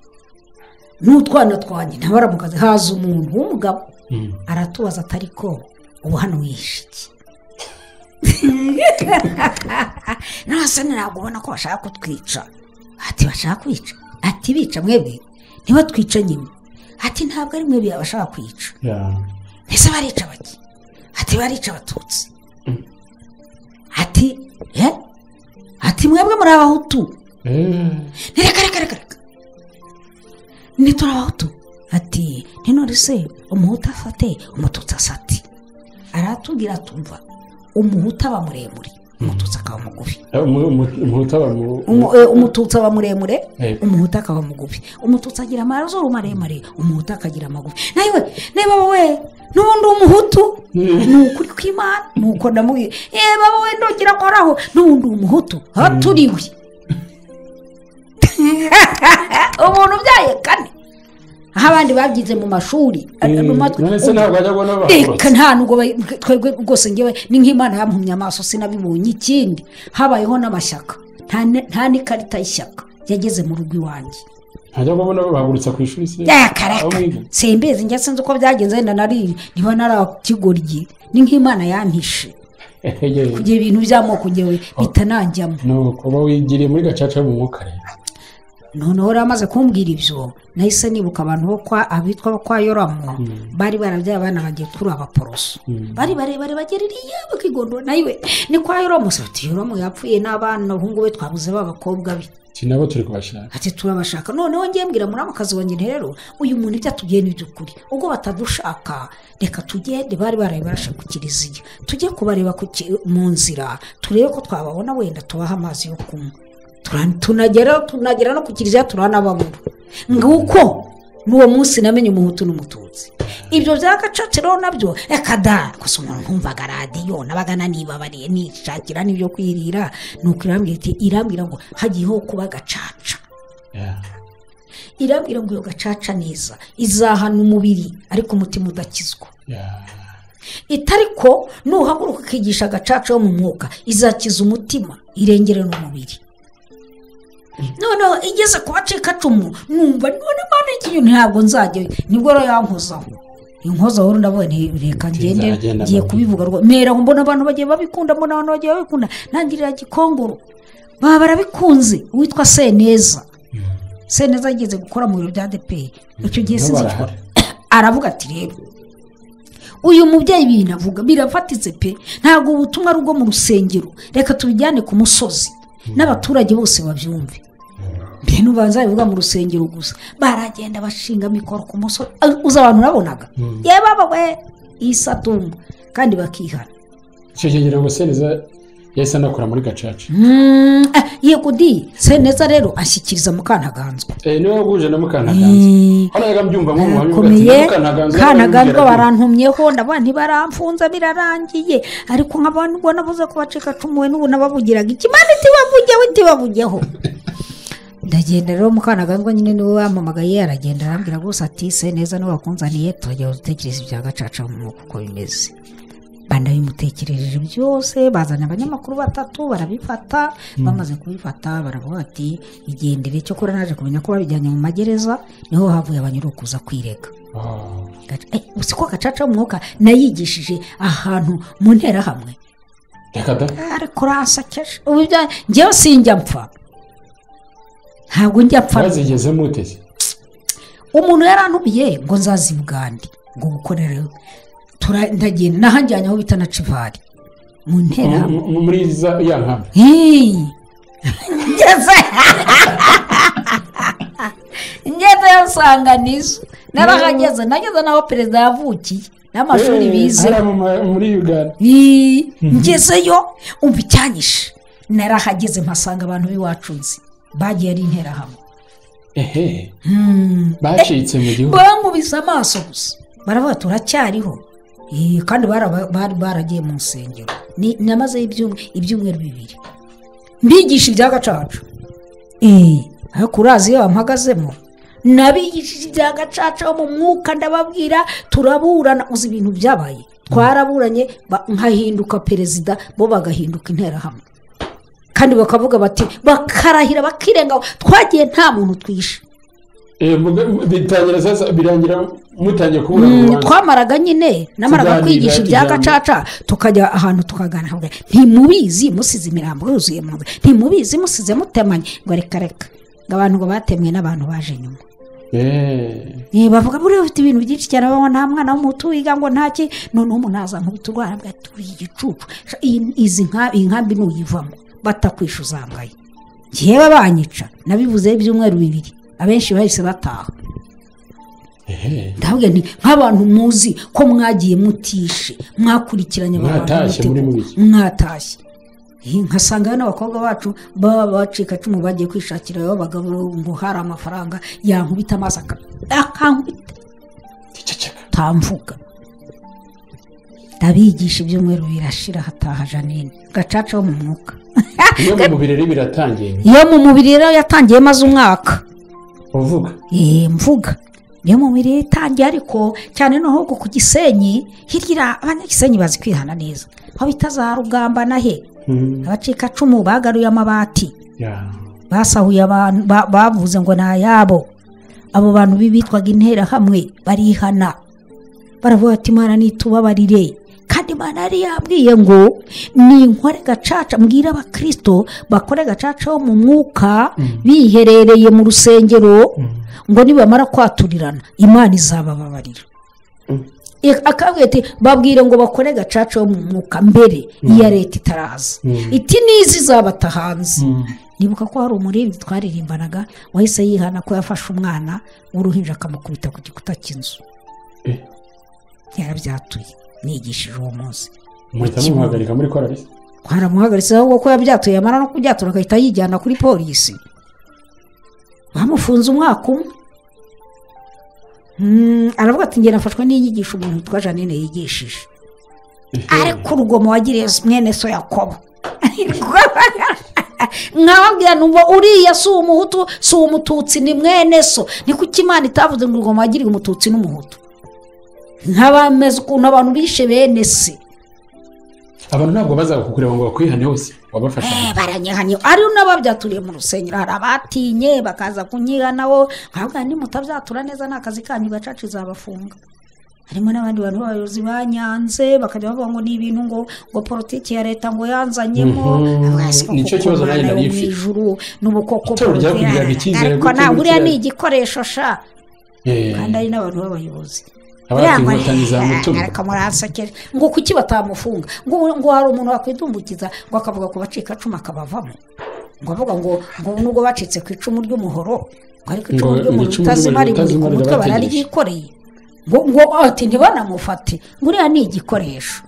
n'utwana twanjye ntabaramukazi haza umuntu w'umugabo aratubaza atari ko ubu hano wihishe iki nose ntabwo ubona ko bashaka kutwica ati bashaka kwica ati bica mwebwe ntibatwice nyine ati ntabwo ari mwebwe bashaka kwica mbese barica bake ati barica abatutsi ati ye ati mwebwe muri abahutu reka reka reka reka ntituri abahutu ati none se umuhutu afate umututsi asate aratubwira atumva umuhutu aba muremure umututsi akaba mugufi umututsi aba muremure umuhutu akaba mugufi umututsi agira amazuru maremare umuhutu akagira amagufi nawe niba wowe n'ubundi umuhutu ni ukuri kw'imana ni uko ndamubwira yewe wowe ntugira akoraho n'ubundi umuhutu aho turiwe umuntu ubyaye kane aho abandi babyize mu mashuri reka nta nubwo twebwe rwose ngewe ni nk'imana yamuhumye amaso sinabibonye ikindi habayeho n'amashyaka nta n'ikarita y'ishyaka yageze mu rugo iwanjye ntajya mbona bahagurutsa ku ishuri se yakaraka sembezi njya sinzi uko byagenze wenda nari niba narakigoryi ni nk'imana yantishe kugira ibintu by'amoko ngewe bitananjyamo ni ukuba wigiriye muri gacaca mu mwuka rero noneho rero amaze kumbwira ibyo nahise nibuka abantu bo kwa abitwa bo kwa yoramu bari barabyaye abana bagiye kuri abaporoso bari barebare bagera iriya bakigondora nawe ni kwa yoramu se ati yoramu yapfuye n'abana abahungu be twabuze b'abakobwa be ati nabo turi kubashaka ati turabashaka noneho ngiye mbwira muri ako kazi wanjye rero uyu muntu ibyo atubwiye ni iby'ukuri ubwo batadushaka reka tugende bari baraye barashaka kiliziya tujye kubareba mu nzira turebe ko twababona wenda tubaha amazi yo kunywa tunagera tunagera no ku kiliziya turanababura nguko n'uwo munsi namenye umuhutu n'umututsi ibyo bya gacaca rero nabyo reka da gusa umuntu nkumvaga radiyo nabaga nanibabariye nishakira n'ibyo kwirira ni uko irambwira ngo hagiyeho kuba gacaca irambwira ngo iyo gacaca neza izahana umubiri ariko umutima udakizwa itari ko nuhaguruka ukigisha agacaca yo mu mwuka izakiza umutima irengere n'umubiri noneho igeze ku bacikacumu numva none mpande y'ikintu ntabwo nzajya nibwo rero yankozaho inkozaho ndabona reka ngende ngiye kubivuga mbera mbona abantu bagiye babikunda mbona abantu bagiye babikunda ntangirira gikongoro baba barabikunze witwa seneza seneza ageze gukora mu biro bya depeye icyo gihe sinzi aravuga ati rero uyu mubyeyi ibintu avuga birafatitse pe ntabwo ubutumwa ari ubwo mu rusengero reka tubijyane ku musozi n'abaturage bose babyumve mbere n'ubanza bivuga mu rusengero gusa baragenda bashinga mikoro ku musozi uza abantu urabonaga yewe we isatumba kandi bakihana icyo gihe ngira ngo seneza yahise anakora muri gacaca yego di seneza rero ashyikiriza mukantaganzwa niwe waguje na mukantaganzwa hano yagambyumva nko mu babivugaye mukantaganzwa barantumyeho ndabona ntibaramfunze birarangiye ariko nk'abantu ubona buze kubacika cumuwe n'ubu nababugiraga ikimana itibavugeho itibavugeho ndagenda rero mukantaganzwa nyine niwe wamamagaye aragenda arambwira rwose ati seneza niwe wakunzaniye turagenda dutekereza ibya gacaca mu mwuka uko bimeze banabimutekerereje byose bazanye abanyamakuru batatu barabifata bamaze kubifata baravuga ati igendere cyo kora naje kumenya ko babijyanye mu magereza niho havuye abanyarukuza kwirega si ko gacaca umwuka nayigishije ahantu mu nterahamwe ariko urasakeje ngewe sinjya mpfa ntabwo njya mpfa umuntu yarantubiye ngo nzazi bugande ngo gukorere turandagenda n'ahajyanye aho bita na civari mu nterahamwe mu- muri za- ya nkama Hey! ngeze ngezeyo nsanga nizo narahageze nageze n'aho perezida yavukiye n'amashuri Eh, bize hariya mu ma- muri uganda Ii, ngezeyo umva icyanyishe narahageze mpasanga abantu b'iwacu nzi bagiye ari interahamwe ehe Hmm. bacitse mu gihugu bankubise amaso gusa baravuga turacyariho Ii, kandi baraba- bari baragiye mu nsengero Ni- namazeyo ibyumwe- ibyumweru bibiri mbigisha ibya gacaca Ii, ariko urazi iyo bampagazemo nabigishije ibya gacaca bo mu mwuka ndababwira turaburana uzi ibintu byabaye twaraburanye ba- nkahinduka perezida bo bagahinduka interahamwe kandi bakavuga bati bakarahira bakirengaho twagiye nta muntu twishe Eh, muga- bitangira sasa birangira mutangiye kubura Mm, urubanza. twamaraga nyine namaraga Tuganira kwigisha ibya ijambo. gacaca tukajya ahantu tukaganira tukavuga, ntimubizi musize imirambo yuzuye mu nzu ntimubizi musize mutemanye ngo reka reka ngo abantu ngo batemwe n'abantu baje nyuma Eh, Eh, bavuga buriya ufite ibintu byinshi cyane babaho nta mwana w'umutu wiga ngo ntaki noneho umuntu azankubita urwara avuga ati uri igicucu Sha, iyi- izi nka- iyi nkambi nuyivamo batakwishe uzambaye ngewe banyica nabivuze ibyumweru bibiri abenshi bahise bataha ehe. ndavuga nti nk'abantu muzi ko mwagiye mutishe mwakurikiranye abo bantu Mwatashye muri mute- mubiki. mwatashye Eh, nkasangayo n'abakobwa bacu baba bacikacumu bagiye kwishakira abagabo ngo hari amafaranga yankubita amazi aka- akankubita Ceceka. utamvuga ndabigisha ibyumweru birashira hataha janine gacaca wo mu mwuka iyo mu birori biratangiye iyo mu mubiri rero yatangiye maze umwaka uvuga Eh, mvuga niyo mu mirire itangiye ariko cyane no ahubwo ku gisenyi hirya ira- abanyagisenyi bazi kwihana neza aho bita za rugamba na he Mhm. abacikacumu bagaruye amabati Ya. basahuye abantu ba- bavuze ngo ni ayabo abo bantu b'ibitwaga interahamwe barihana baravuga ati imana nitubabarire kandi imana yari yabwiye ngo ninkore gacaca mbwira abakirisito bakore gacaca wo mu mwuka biherereye mu rusengero ngo nibamara kwaturirana imana izabababarira Mm. E- akabwira ati babwire ngo bakore gacaca wo mu mwuka mbere iya leta itaraza Mm. iti nizi izabata hanze Mm. nibuka ko hari umuririmbyi twaririmbanaga wahise yihana ko yafashe umwana w'uruhinja akamukubita ku gikuta cy'inzu Eh, yarabyatuye nigishije uwo munsi muhita mumuhagarika muri korari twaramuhagaritse ahubwo ko yabyatuye yamara no kubyatura agahita yijyana kuri polisi bamufunze umwaka umwe Mm, aravuga ati njye nafashwe n'inyigisho umuntu witwa janine yigishije ariko urugomo wagiriye mwene so yakobo nkababwira numva uriya si umuhutu si umututsi ni mwene so ni kuki imana itavuze ngo urugomo wagiriye umututsi n'umuhutu nk'abameze ukuntu abantu bishe bene se abantu ntabwo bazakukureba ngo bakwihane hose wabafasha Eh, baranyihanye ari n'ababyaturire mu rusengero hari abatinye bakaza kunyihanaho ntabwo nimutazatura neza ni akazi kanyu gacaca izabafunga harimo n'abandi bantu b'abayobozi banyanze bakajya bavuga ngo ni ibintu ngo ngo politiki ya leta ngo yanzanyemo Mhm. Abaye siko Nicyo kuko kibazo Imana nanjye yo nari mu mfite. ijuru n'ubu koko Itorero ryakugiriraga icyizere ariko gute ntabwo uriya ni gutya? igikoresho sha Eh, kandi ari n'abantu b'abayobozi abafite Yangwa- inkotanyi za mutugu ariko murahasekera ngo kuki batamufunga ngo ngo hari umuntu wakwidumbukiza ngo akavuga ku bacikacumu akabavamo ngo avuga ngo ngo nubwo bacitse ku icumu ry'umuhoro ngo ariko icumu Ngo ry'umuhoro icumu ritazima ry'umuriro rimuri ku ritazima mutwe rirabategesha. bararyikoreye ngo ngo ati ntibanamufate ngo uriya ni igikoresho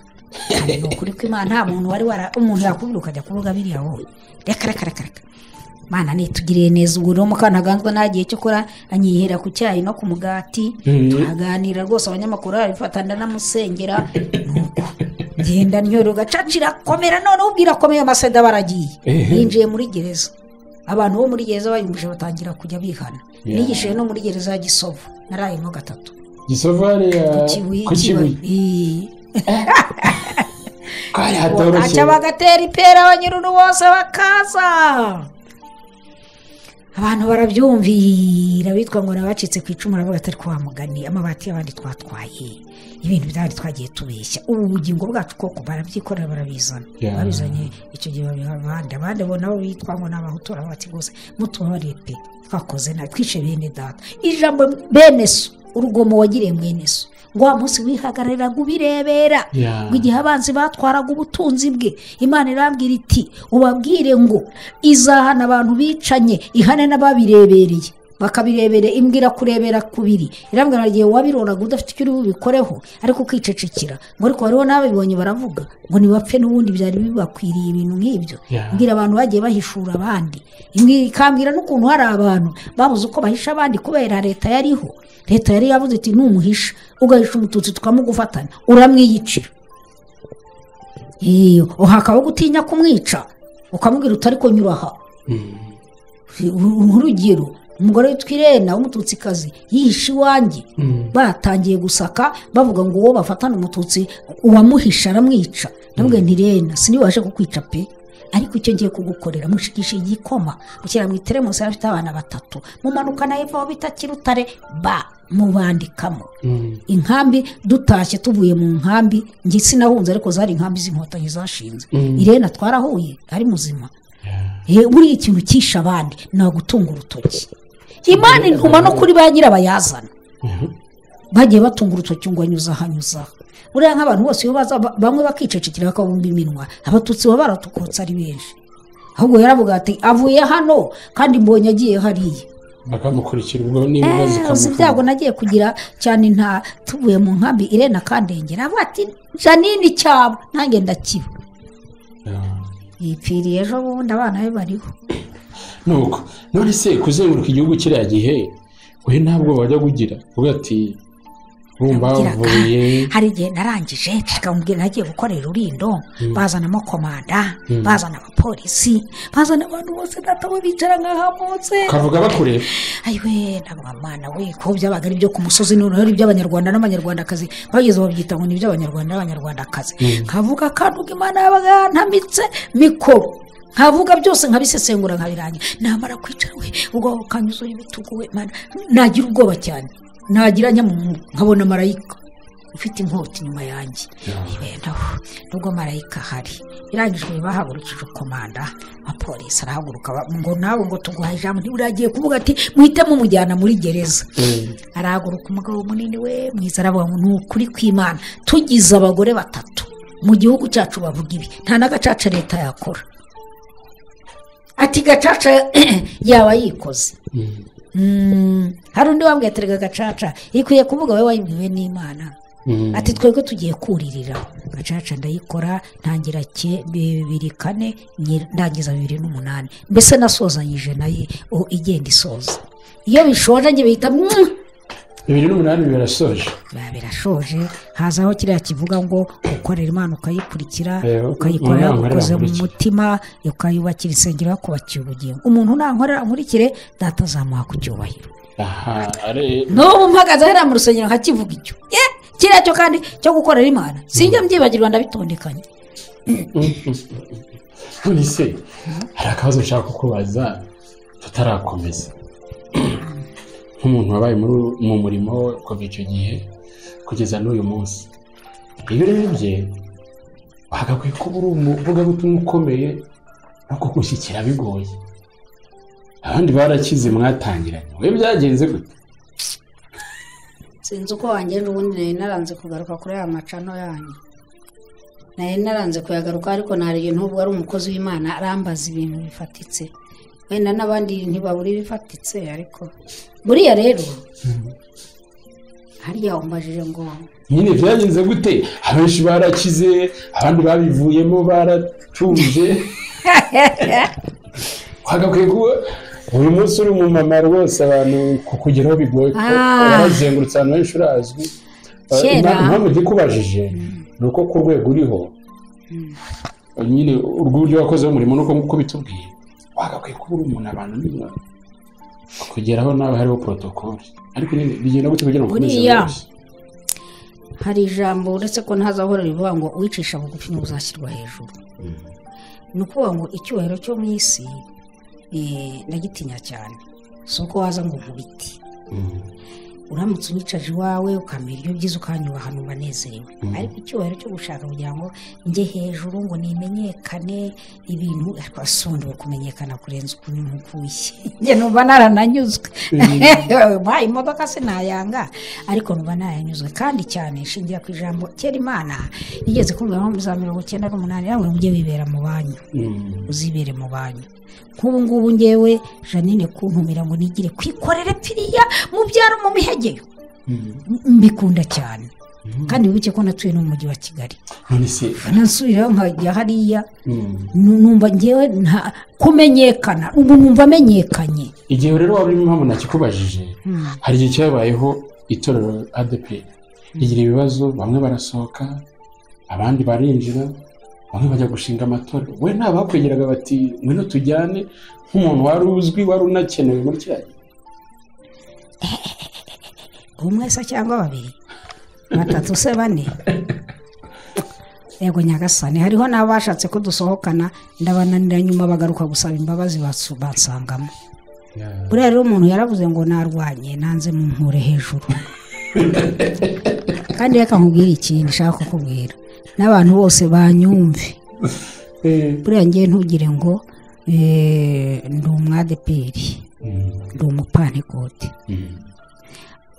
Kandi ni ukuri ko imana nta muntu wari wara umuntu yakubwira ukajya kuvuga biriya wowe reka reka reka reka mana nitugiriye neza ubwo rero mukanaganzwa nta gihe cyo kora anyihera ku cyayi no ku mugati Mhm. aganira rwose abanyamakuru arabifata ndanamusengera nuko ngenda nyoroga caca irakomera none ubwira akomeye amaseda baragiye Ehe. yinjiye muri gereza abantu bo muri gereza bayumvije batangira kujya bihana Yeah. nigishije no muri gereza ya gisovu narayemo gatatu gisovare ya Kibuye- ku Kibuye. kibuye Ii. kari bakaca hatoroshye bagatera ipera abanyururu bose bakaza abantu barabyumvira bitwa ngo nabacitse ku icumu baravuga atari mugani amabati y'abandi twatwaye ibintu by'abandi twagiye tubeshya ubu bugingo bwacu koko barabyikorera barabizana Yeah. babizanye icyo gihe babiha abandi abandi bo nabo bitwa ngo ni abahutu bati rwose mutubabarire pe twakoze nabi twishe bene data ijambo bene so urugomo wagiriye mwene so ngo wa munsi wihagarariraga ubirebera Yeah. ngo igihe abanzi batwaraga ubutunzi bwe imana irambwira iti ubabwire ngo izahana abantu bicanye ihane n'ababirebereye bakabirebera imbwira kurebera kubiri irambwira igihe wabiroraga udafite icyo uri bubikoreho ariko ukicecekera ngo ariko hariho n'ababibonye baravuga ngo ntibapfe n'ubundi byari bibakwiriye ibintu nk'ibyo Yeah. mbwira abantu bagiye bahishura abandi Imbwira- ikambwira n'ukuntu hari abantu babuze uko bahisha abandi kubera leta yariho leta yari yavuze iti numuhisha ugahisha umututsi tukamugufatana uramwiyicira iyo hakaba gutinya kumwica ukamubwira utari kunyura aha nk'urugero umugore witwa irena w'umututsikazi yihishe iwanjye batangiye gusaka bavuga ngo uwo bafatana umututsi uwamuhisha aramwica ndavuga nti rena sinibashe kukwica pe ariko icyo ngiye kugukorera mushikisha igikoma mushyira mu iteremusi yari afite abana batatu mumanukana hepfo aho bita kirutare ba mubandikamo inkambi dutashye tuvuye mu nkambi njye sinahunze ariko zari inkambi z'inkotanyi zashinze irena twarahuye ari muzima Eh, buriya ikintu cyishe abandi ni ugutunga urutoki imana intuma no kuri ba nyirabayazana bagiye batunga urutoki ngo anyuze ahanyuze aha buriya nk'abantu bose iyo baza ba- bamwe bakicecekera bakabumba iminwa abatutsi baba baratukotse ari benshi ahubwo yaravuga ati avuye hano kandi mbonye agiye hariya bakamukurikira ubwo n'imbwa uzi ibyago zikamukurikira nagiye kugira cyane nta tuvuye mu nkambi irena kandengera avuga ati janine cyabo nanjye ndakiba yipfiriye ejo bundi abana be bariho nuko none se kuzenguruka igihugu kiriya gihe we ntabwo wajya kugira uvuga ati urumva Nabwiraga, mvuye hari igihe narangije nshyikamubwira nagiye gukorera urulindo bazanamo komanda bazana abapolisi bazana abantu bose natabo bicara nk'ahamutse ukavuga bakureba ayiwe ntabwo mwana we ko byabaga ari ibyo ku musozi noneho ari iby'abanyarwanda n'abanyarwandakazi bageze babyita ngo ni iby'abanyarwanda n'abanyarwandakazi nkavuga akantu imana yabaga yantamitse mikoro nkavuga byose nkabisesengura nkabirangira namara kwicara we ubwo ukanyuzura ibitugu we mana nagira ubwoba cyane nagira nyamuntu nkabona marayika ufite inkota inyuma yanjye ibendaho nubwo marayika ahari irangijwe bahagurukije komanda abapolisi arahaguruka ba- ngo nawe ngo tuguhaye ijambo ntiburagiye kuvuga ati muhite mumujyana muri gereza arahaguruka umugabo munini we mwiza aravuga ngo ni ukuri kw'imana tugize abagore batatu mu gihugu cyacu bavuga ibi nta n'agacaca leta yakora ati gacaca yaba yikoze Mm, hari undi wambwiye ati "Erega gacaca ikwiye kuvuga wowe wayibwiwe n'imana Mm. ati twebwe tugiye kuririra gacaca ndayikora ntangira ke- bibiri kane nyi- ndangiza bibiri n'umunani mbese nasozanyije nayo o- igenda isoza iyo bishoje njye bihita "Mm!" bibiri n'umunani birasoje biba birashoje hazaho kiriya kivuga ngo ukorera imana ukayikurikira Eh, ukayikorera Imana ukoze mu irankurikire. mutima ukayubakira isengero yakubakiye ubugingo umuntu nankorera nkurikire data azamuha ku cyubahiro aha ari n'ubu mpagaze hariya mu rusengero nkakivuga icyo ye kiriya cyo kandi cyo gukorera imana sinjya mbyibagirwa ndabitondekanya none se hari akabazo nshaka kukubaza tutarakomeza nk'umuntu wabaye muri- mu murimo we kuva icyo gihe kugeza n'uyu munsi iyo urebye wagakwiye kuba uri umuvugabutumwa ukomeye no kugushyikira bigoye abandi barakize mwatangiranye we byagenze gute sinzi uko wangenje ubundi nari naranze kugaruka kuri aya macano yanyu nari naranze kuyagaruka ariko nari igihe n'ubwo ari umukozi w'imana arambaza ibintu bifatitse wenda n'abandi ntibabura ibifatitse ariko buriya rero hariya umbajije ngo nyine byagenze gute abenshi barakize abandi babivuyemo baratuje wagakwiye kuba buri munsi uri mu mama rwose abantu kukugeraho bigoye kuko Ah. warazengurutse ahantu henshi urazwi Eh, Kera. impa- impamvu ikubajije ni uko ku rwego uriho nyine urw'uburyo wakoze umurimo nuko nk'uko bitubwiye wagakwiye kuba uri umuntu abantu nyine kugeraho nawe hariho porotokoli ariko nyine bigenda gute kugira ngo ukomeze Buriya. wese? hari ijambo uretse ko ntazahora rivuga ngo uwicisha bugufi niwe uzashyirwa hejuru ni ukuvuga ngo icyubahiro cyo mu isi eh, ndagitinya cyane si uko waza ngo nkubiti Mm. uramutse unyicaje iwawe ukamera ibyo byiza ukanyubaha numva nezerewe ariko icyubahiro cyo gushaka kugira ngo njye hejuru ngo nimenyekane ibintu ariko asondewe kumenyekana kurenza uko nkukuye njye numva narananyuzwe mpa imodoka sinayanga ariko numva naranyuzwe kandi cyane nshingiye ku ijambo kera imana nigeze kumvira nko muri za mirongo icyenda n'umunani nawe mujye wibera mu banyu uzibere mu banyu nk'ubu ngubu ngewe janine kuntumira ngo nigire kwikorera piriya mu byaro mu mihegeyo mbikunda cyane kandi wibuke ko natuye no mu mujyi wa kigali none se nasubirayo nkajya hariya numva ngewe nta kumenyekana ubu numva amenyekanye igihe rero waba urimo mpamvu nakikubajije hari igihe cyabayeho itorero adeperi rigira ibibazo bamwe barasohoka abandi barinjira bamwe bajya gushinga amatora we nta bakwegeraga bati ngwino tujyane nk'umuntu wari uzwi wari unakenewe muri kiriya gihe umwe se cyangwa babiri batatu se bane yego nyagasane hariho n'abashatse ko dusohokana ndabananira nyuma bagaruka gusaba imbabazi basu- bansangamo buriya rero umuntu yaravuze ngo narwanye nanze mu nkure hejuru kandi reka nkubwire ikintu nshaka kukubwira n'abantu bose banyumve Eh, buriya ngewe ntugire ngo eh, ndi umwadeperi ndi umupantekote mm,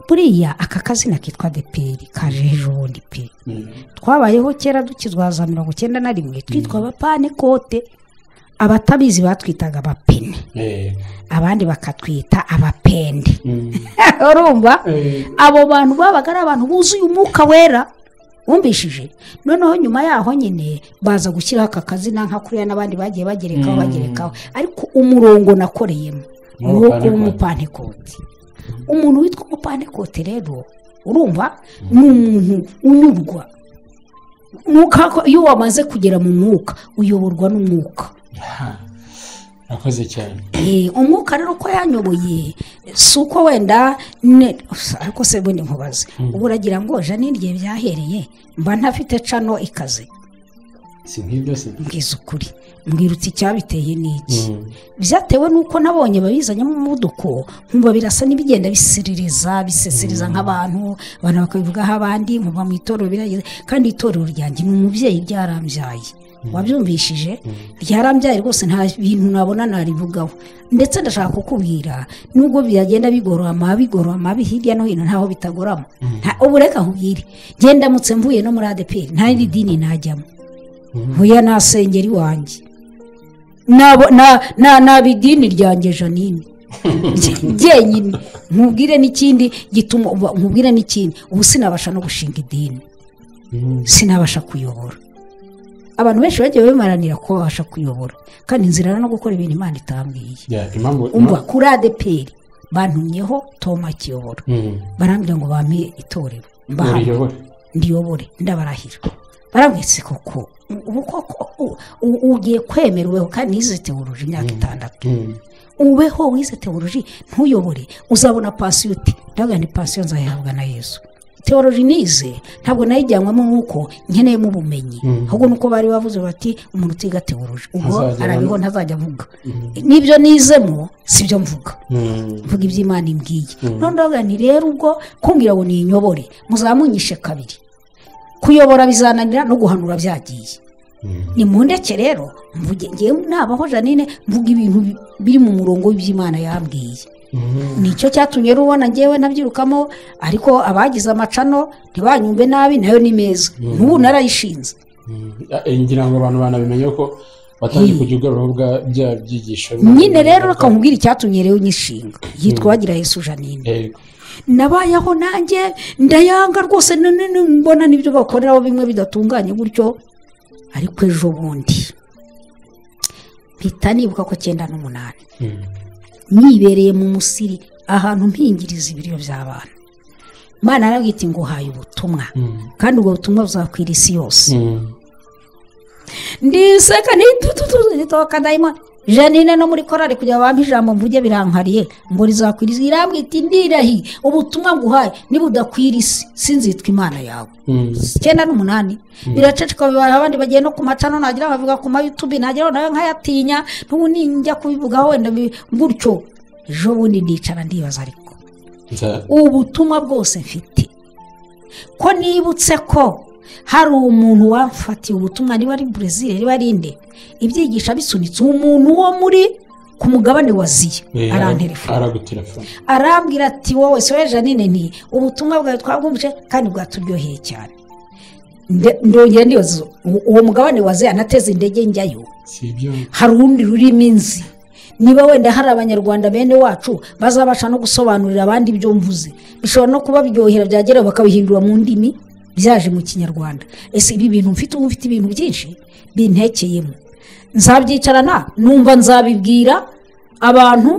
buriya aka kazina kitwa deperi kaje hejuru ubundi pe mm, twabayeho kera dukizwa za mirongo icyenda na rimwe twitwa abapane kote abatabizi batwitaga abapene eh, abandi bakatwita abapende mm, urumva eh, abo bantu babaga ari abantu buzuye umwuka wera wumvishije noneho nyuma yaho nyine baza gushyiraho aka kazina nka kuriya n'abandi bagiye bagerekaho bagerekaho ariko umurongo nakoreyemo Ni ni uwo uw'abapantekote. kuba umupantekote umuntu witwa umupantekote rero urumva ni umuntu unyurwa Umwuka ko- iyo wamaze kugera mu mwuka uyoborwa n'umwuka ha, urakoze cyane Eh, umwuka rero uko yanyoboye si uko wenda ne- ariko se bundi nkubaze ubu uragira ngo janine igihe byahereye mba ntafite cano ikaze si nk'ibyo se mbwiza ukuri mbwirutse icyabiteye n'iki Mm. byatewe n'uko nabonye babizanyemo umuvuduko nkumva birasa n'ibigenda bisiririza biseseriza nk'abantu abantu bakabivugaho abandi nkumva mu itorero birageze kandi itorero ryanjye ni umubyeyi ryarambyaye wabyumvishije ryarambyaye rwose nta bintu nabona narivugaho ndetse ndashaka kukubwira nubwo byagenda bigorama bigorama bi- hirya no hino ntaho bitagorama Nta- ubu reka nkubwire gendamutse mvuye no muri adeperi nta rindi dini najyamo mvuye nasengera iwanjye nabo na na naba idini ryanjye janine jyenyine nkubwire n'ikindi gituma uba- nkubwire n'ikindi ubu sinabasha no gushinga idini Mm, sinabasha kuyobora abantu benshi bagiye bimaranira ko babasha kuyobora kandi inzira no gukora ibintu imana itambwiye yeah, impamvu umva kuri adeperi bantumyeho toma akiyobora Mm, barambwira ngo bampe itorero mbahaye uriyobora ndiyobore ndabarahira barabwetse koko ubu koko u- u- ugiye kwemerweho kandi nize teoloji imyaka itandatu Mm, ubeho wize teoloji ntuyobore uzabona pasiyo uti ndavuga ni pasiyo nzayihabwa na yesu teoloji nize ntabwo nayijyanwamo nk'uko nkeneyemo ubumenyi ahubwo nuko bari bavuze bati umuntu utiga teoloji ubwo Ntazajya arabiho ntazajya avuga n'ibyo nizemo sibyo mvuga mm, mvuga iby'imana imbwiye none ndavuga nti rero ubwo kumbwira ngo ninyobore muzamunyishe kabiri kuyobora bizananira no guhanura byagiye mm. ni mu ndeke rero mvuge ngewe nabaho janine mvuga ibintu bi- biri mu murongo w'iby'imana yambwiye Mm, nicyo cyatumye rero ubona ngewe nabyirukamo ariko abagize amacano ntibanyumve nabi nayo ni meza n'ubu narayishinze mm. Ah, eh, ngira ngo abantu banabimenye ko batangiye kujya ugarukaho bwa bya byigisho nyine rero reka nkubwire icyatumye rero nyishinga yitwa bagira yesu janine Yego. nabayeho nanjye ndayanga rwose none mbona n'ibyo bakoreraho bimwe bidatunganye gutyo ariko ejo bundi mpita nibuka ko cyenda n'umunani Mm, nibereye mu musiri ahantu mpingiriza ibiryo by'abana imana yarabwira iti nguhaye ubutumwa mm, kandi ubwo butumwa buzakwira isi yose mm. ndiseka nitutututoka dayimoni janine no muri korari kugira ngo bampe ijambo mvuge birankariye ngo rizakwiriza irambwita ndirahi ubutumwa nguhaye niba udakwira isi sinzitwa imana yawe Mm. icyenda n'umunani biraceceka bibaye abandi bagiye no ku macano nagira bavuga ku mayutubi nagira nawe nkayatinya n'ubu nijya kubivugaho wenda bi- gutyo ejo bundi ndicara ndibaza ariko nza- ubutumwa bwose mfite ko nibutse ko hari umuntu wafatiye ubutumwa niba ari burezili niba ari inde ibyigisha bisunitse umuntu wo muri ku mugabane wa ziya eh, aranterefona aragutelefona arambwira ati wowe soya janine nti ubutumwa bwawe twabwumvise kandi bwaturyoheye cyane Nde- ndongera ndibaza u- uwo mugabane wa zeya nateze indege njyayo si ibyo hari urundi rurimo inzi niba wenda hari abanyarwanda bene wacu bazabasha no gusobanurira abandi ibyo mvuze bishobora no kubabyohera byagera bakabihindura mu ndimi byaje mu kinyarwanda ese ibi bintu mfite ubu mfite ibintu byinshi bintekeyemo nzabyicarana numva nzabibwira abantu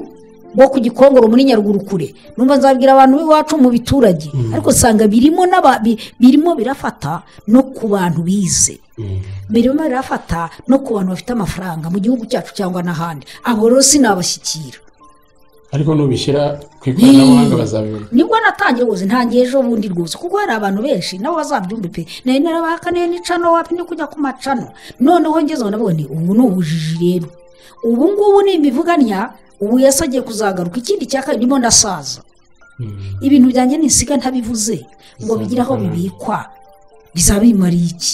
bo ku gikongoro muri nyarugurukure numva nzabwira abantu b'iwacu mu biturage ariko usanga birimo n'aba- bi- birimo birafata no ku bantu bize Mm. birimo birafata no ku bantu bafite amafaranga mu gihugu cyacu cyangwa n'ahandi abo rero sinabashyikira ariko nubishyira ku ikoranabuhanga bazabibona nibwo natangiye rwose ntangiye ejo bundi rwose kuko hari abantu benshi nabo bazabyumva pe nari narabahakaniye n'icano wapi no kujya ku macano noneho ngezeho nabwo ni ubu ni ubujiji rero ubu ngubu ni imivuganya ubu yesi agiye kuzagaruka ikindi cya kabiri ndimo ndasaza Mm. ibintu byanjye nisiga ntabivuze ngo bigire aho bibikwa bizabimariye iki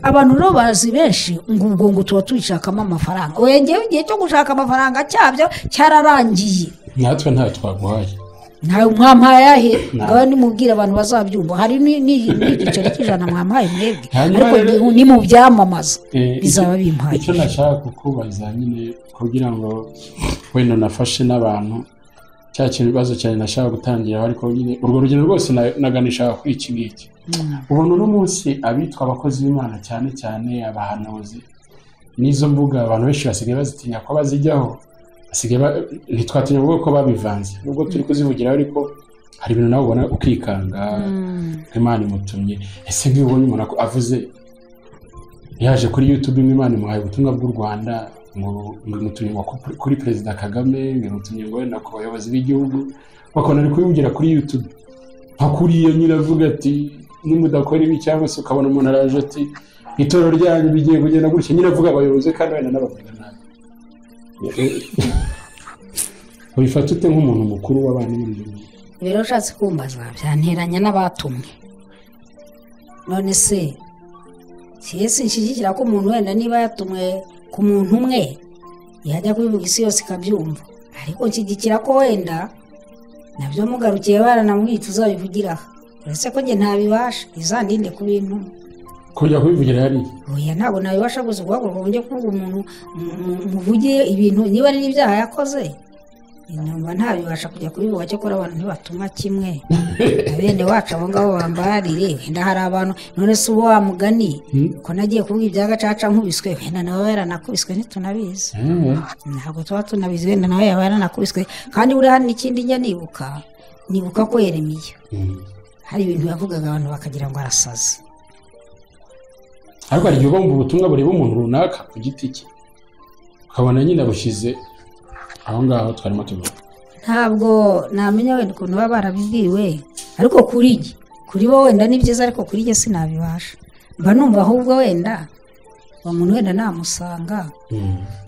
abantu rero bazi benshi ngo ubwo ngo tuba tubishakamo amafaranga wengewe igihe cyo gushaka amafaranga cyabyo cyararangiye natwe ntayo twaguhaye ntawe mwampaye ahe ngaho nimubwire abantu bazabyumva hari ni- ni- n'igiceri cy'ijana mwampaye mwebwe Hanyuma ariko ni- rero- ni mu byamamaza Eh, bizaba icyo- bimpaye icyo nashaka kukubaza nyine kugira ngo wenda nafashe n'abantu cya kintu ibibazo cyane nashaka gutangiraho ariko nyine urwo rugero rwose na- naganisha kuri iki ngiki ubona uno munsi abitwa abakozi b'imana cyane cyane abahanuzi n'izo mbuga abantu benshi basigaye bazitinya ko bazijyaho basigaye ba- ntitwatinya kuvuga ko babivanze nubwo turi kuzivugiraho ariko hari ibintu nawe ubona ukikanga imana imutumye ese nk'iyo ubonye umuntu ako- avuze yaje kuri yutube imwe imana imuhaye ubutumwa bw'u rwanda ngo ngo imutumye ngo ku- kuri perezida kagame ngo imutumye ngo wenda ku bayobozi b'igihugu bakabona ari kubivugira kuri yutube nka kuriya nyine avuga ati nimudakora ibi cyangwa se ukabona umuntu araje ati itorero ryanyu bigiye kugenda gutya nyine avuga abayobozi kandi wenda n'abavuga nabi ubifata ute nk'umuntu mukuru w'abana muri iyi minsi? ibi rero ushatse kumbaza byanteranya n'abatumwe none se si ese nshyigikira ko umuntu wenda niba yatumwe ku muntu umwe yajya kubivuga isi yose ikabyumva ariko nshyigikira ko wenda nabyo mugarukiye baranamwica uzabivugiraho uretse ko njye ntabibasha izandinde ku bintu kujya kubivugira hariya oya ntabwo nabibasha gusa guhaguruka ngo njye kuvuga umuntu mu- mu- muvugire ibintu niba ari n'ibyaha yakoze numva ntabibasha kujya kubivuga cyakora abantu ntibatuma kimwe Na bene wacu abo ngabo bambarire wenda hari abantu none se uba wa mugani ko nagiye kuvuga ibya gacaca nkubiswe wenda nawe yaranakubiswe ntitunabizi Eh. ntabwo tuba tunabizi wenda nawe yaba yaranakubiswe kandi buriya hari n'ikindi njya nibuka nibuka ko yeremiye Mm. hari ibintu yavugaga abantu bakagira ngo arasaze ariko hari igihe uba wumva ubutumwa bureba umuntu runaka ku giti cye ukabona nyine abushyize aho ngaho twarimo tuvuga ntabwo namenya wenda ukuntu baba barabibwiwe ariko kuri njye kuri bo wenda ni byiza ariko kuri njye sinabibasha mba numva ahubwo wenda uwo muntu wenda namusanga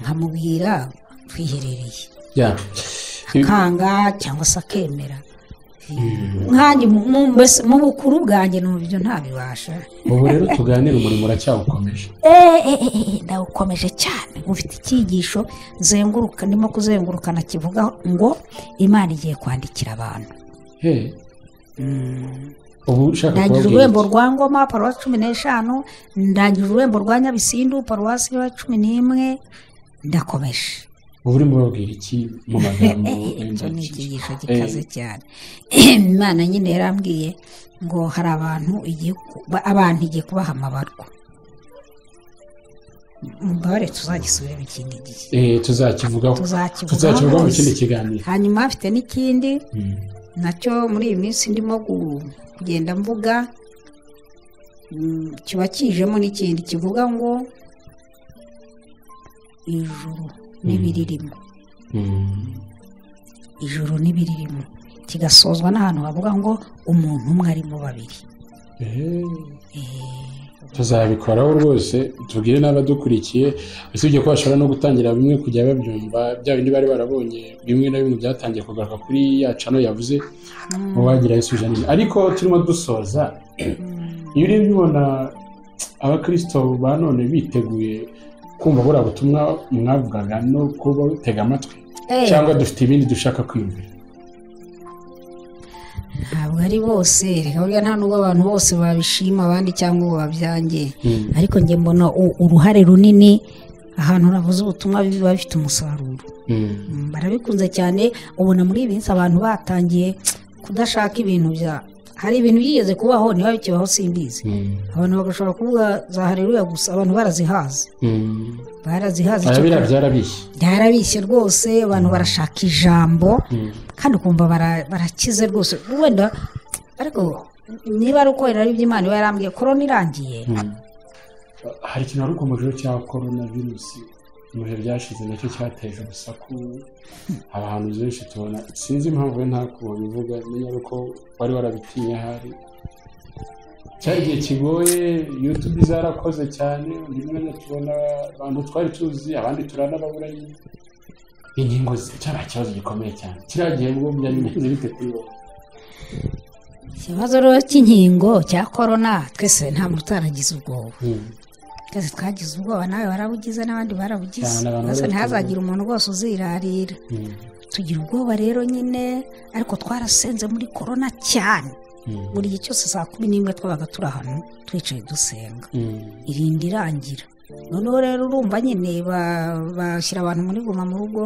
nkamubwira twiherereye Ya. akanga cyangwa se akemera nkanjye mu- mu- mbese mu bukuru bwanjye numva ibyo ntabibasha ubu rero tuganire umurimo uracyawukomeje Eh, eh, eh, eh, ndawukomeje cyane ufite icyigisho nzenguruka ndimo kuzengurukana kivuga ngo imana igiye kwandikira abantu He. ubu ushaka ndangije kubabwira ururembo iki? rwa ngoma paruwasi cumi n'eshanu ndangije ururembo rwa nyabisindu paruwasi ya cumi n'imwe ndakomeje ubu urimo urababwira iki mu magambo icyo ni ikigisho Eh, gikaze cyane imana nyine yarambwiye ngo hari abantu igiye ku- ba- abantu igiye kubaha amabarwa mbabare tuzagisubiremo ikindi gihe eh, tuzakivugaho tuzakivugaho tuzakivugaho mu kindi hose. kiganiro hanyuma hafite n'ikindi Mm. nacyo muri iyi minsi ndimo gu- kugenda mvuga mm, kiba kijemo n'ikindi kivuga ngo ijuru n'ibiririmo Mm. ijuru n'ibiririmo kigasozwa n'ahantu bavuga ngo umuntu umwe arimo babiri Eh. Eh, ubwo tuzabikoraho rwose tubwire n'abadukurikiye usibye ko bashobora no gutangira bimwe kujya babyumva bya bindi bari barabonye bimwe na bimwe byatangiye kugaruka kuri ya cano yavuze uba wagira yisubije neza ariko turimo dusoza iyo urebye ubona abakirisito ba none biteguye kumva buriya butumwa mwavugaga no kuba batega amatwi Eh, cyangwa dufite ibindi dushaka kwiyumvira ntabwo ari bose reka burya nta nubwo abantu bose babishima abandi cyangwa ngo babyange Mm. ariko njye mbona u- uruhare runini ahantu ravuze ubutumwa biba bifite umusaruro Mm, barabikunze cyane ubona muri iyi minsi abantu batangiye kudashaka ibintu bya hari ibintu byigeze kubaho niba bikibaho simbizi abantu bagashobora kuvuga za hareruya gusa abantu barazihaze barazihaze icyo arabira byarabishye byarabishye rwose abantu barashaka ijambo kandi ukumva bara- barakize rwose wenda ariko niba ari ukorera ari iby'imana iba yarambwiye korona irangiye hari ikintu wari ukomejeho cya korona virusi mu bihe byashize nacyo cyateje urusaku abahanuzi benshi tubona sinzi impamvu we ntabwo babivuga menya ko wari warabitinya ahari cyari igihe kigoye yutubi zarakoze cyane undi mwanya tubona abantu twari tuzi abandi turanababura nyine ingingo zi- cyari ikibazo gikomeye cyane kiriya gihe bwo byari bimeze bite kuri wowe ikibazo rero cy'inkingo cya korona twese nta muntu utaragize ubwoba Hmm. twese twagize ubwoba nawe warabugize n'abandi barabugize Cyane abantu maze bari ntihazagire umuntu rwose uzirarira Hmm. tugira ubwoba rero nyine ariko twarasenze muri korona cyane Hmm. buri gihe cyose saa kumi n'imwe twabaga turi ahantu twicaye dusenga Hmm. irinda irangira noneho rero urumva nyine ba- bashyira abantu muri guma mu rugo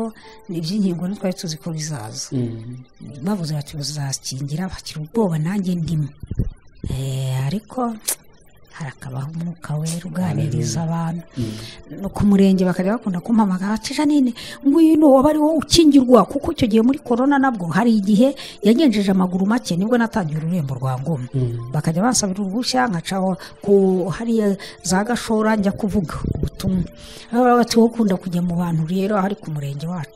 ni iby'inkingo ntitwari tuzi ko bizaza Hmm. bavuze bati bazakingira bakira ubwoba nanjye ndimo Eh, ariko harakabaho umwuka wera uganiriza abantu no ku murenge bakajya bakunda kumpamagara bati janine nguyu ni uwaba ari wowe ukingirwa kuko icyo gihe muri korona nabwo hari igihe yagenjeje amaguru make nibwo natangiye ururembo rwa ngoma Hmm. bakajya bansabira uruhushya nkacaho ku hariya za gashora njya kuvuga ubutumwa baba bati wowe ukunda kujya mu bantu rero ahari ku murenge wacu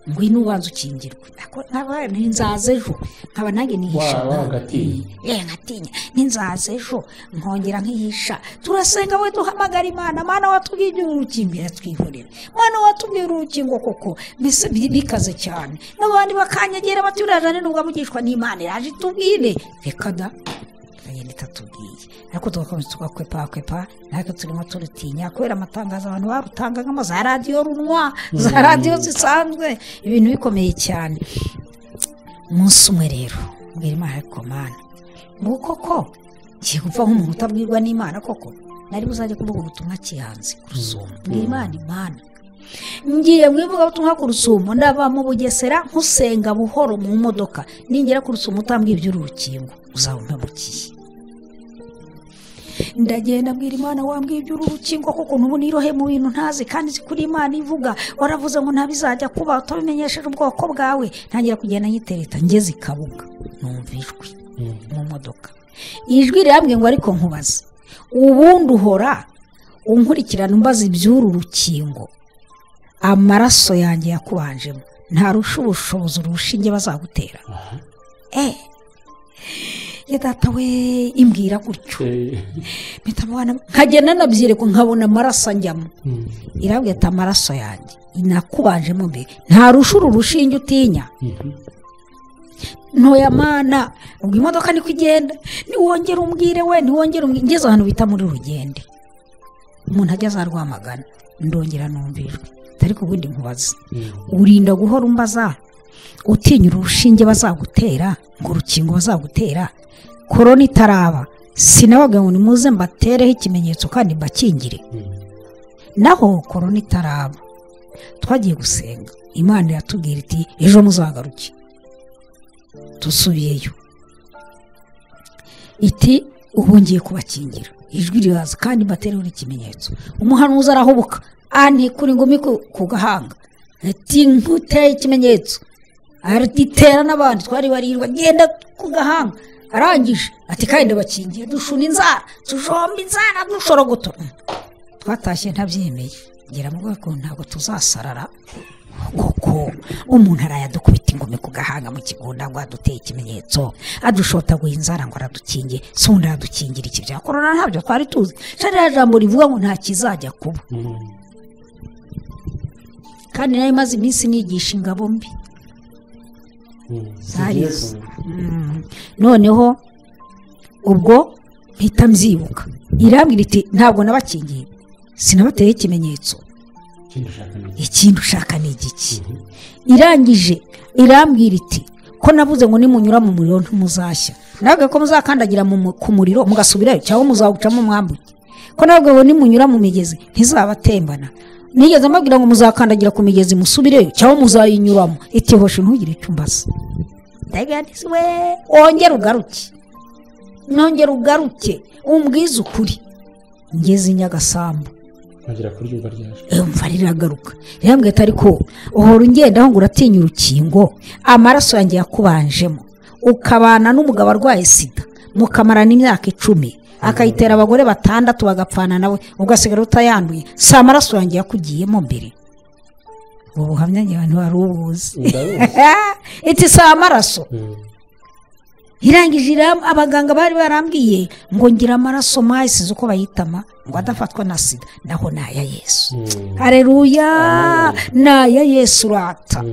ngwino ubanza ukingirwe Ako- nkaba ntinzaza ejo nkaba nanjye nihisha Wa- wagatinya. Eh, nkatinya ntinzaza ejo nkongera nkihisha turasenga we duhamagara imana mana watubwiye urukingo iratwihorera mana watubwiye urukingo koko mbese bi- bikaze cyane n'abandi bakanyegera bati uriya jane nubwo avugishwa n'imana iraje itubwire reka da ikagenda itatubwiye ariko tugakomeza tugakwepa natwe turimo turutinya kubera amatangazo abantu barutangagamo za radiyo runwa za radiyo zisanzwe ibintu bikomeye cyane umunsi umwe rero mbwira imana ariko mana nguko koko ngiye gupfa nk'umuntu utabwirwa n'imana koko nari buzajye kuvuga ubutumwa kihanze ku rusumo mbwira imana imana ngiye mu ivugabutumwa ku rusumo ndava mu bugesera nkusenga buhoro mu modoka ningera ku rusumo utambwiye iby'urukingo uzaba umpemukiye ndagenda mbwira imana wambwiye iby'urukingo kuko n'ubu nirohe mu bintu ntazi kandi nzi kuri imana ivuga waravuze ngo ntabizajya kuba utabimenyesheje ubwoko bwawe ntangira kugenda nyitereta ngeze i kabuga numva ijwi Hmm. mu modoka ijwi rirambwiye ngo ariko nkubaze ubundi uhora unkurikirana umbaza iby'uru rukingo amaraso yanjye yakubanjemo ntarusha ubushobozi urushinge bazagutera eee data we imbwira gutyo Eh, mpita mubona nkagenda nabyereka nkabona amaraso anjyamo hmm. irabwira ati amaraso yanjye inakubanjemo mbere ntarusha uru rushinge utinya Mhm. ntoya mana ubwo imodoka niko igenda niwongere umbwire we niwongere umbwire ngeze ahantu bita muri rugende umuntu ajya aza rwamagana ndongera numva ijwi ariko ubundi nkubaza Mhm. urinda guhora umbaza utinya urushinge bazagutera ngo urukingo bazagutera korona itaraba sinabaga ngo nimuze mbatereho ikimenyetso kandi mbakingire Mhm. naho korona itaraba twagiye gusenga imana iratubwira iti ejo muzagaruke dusubiyeyo iti ubu ngiye kubakingira ijwi riraza kandi mbatereho n'ikimenyetso umuhanuzi arahubuka antikura ingumi ku- ku gahanga ati nkuteye ikimenyetso aritera n'abandi twari barirwa genda ku gahanga arangije ati kandi bakingiye dushuna inzara tujomba inzara dushorogotora twatashye ntabyemeye ngira mu bwoko ntabwo tuzasarara koko umuntu arayadukubita ingumi ku gahanga mu kigunda ngo aduteye ikimenyetso adushotaguye inzara ngo aradukinge si undi aradukingira iki bya korona ntabyo twari tuzi shariya jambo rivuga ngo nta kizajya kuba kandi nayo imaze iminsi nigisha ingabo mbi zarizo noneho ubwo mpita mbyibuka irambwira iti ntabwo nabakingiye sinabateye ikimenyetso ikindi ushaka ni igiki irangije irambwira iti ko nabuze ngo nimunyura mu muriro ntimuzashya ntabwo ko muzakandagira ku muriro mugasubirayo cyangwa muzawucamo mwambuke ko ntabwo ngo nimunyura mu migezi ntizabatembana nigeze amabwira ngo muzakandagira ku migezi musubireyo cyangwa muzayinyuramo itihoshe ntugire icyo umbasa ndaganizwe wongere ugaruke nongere ugaruke umbwize ukuri ngeze nyagasambu ntagira kuryumva ryaje mva riragaruka rirambwira ati ariko uhora ungenda ngo uratinya urukingo amaraso yanjye yakubanjemo ukabana n'umugabo arwaye sida mukamarana imyaka icumi akayitera abagore batandatu bagapfana nawe ugasigara utayanduye si amaraso yanjye yakugiyemo mbere ubu buhamya ngewe ntiwari ubuzi iti si amaraso irangije abaganga bari barambwiye ngo ngira amaraso mayisize uko bayitama ngo adafatwa na sida naho ni aya yesu hareruya ni aya yesu urata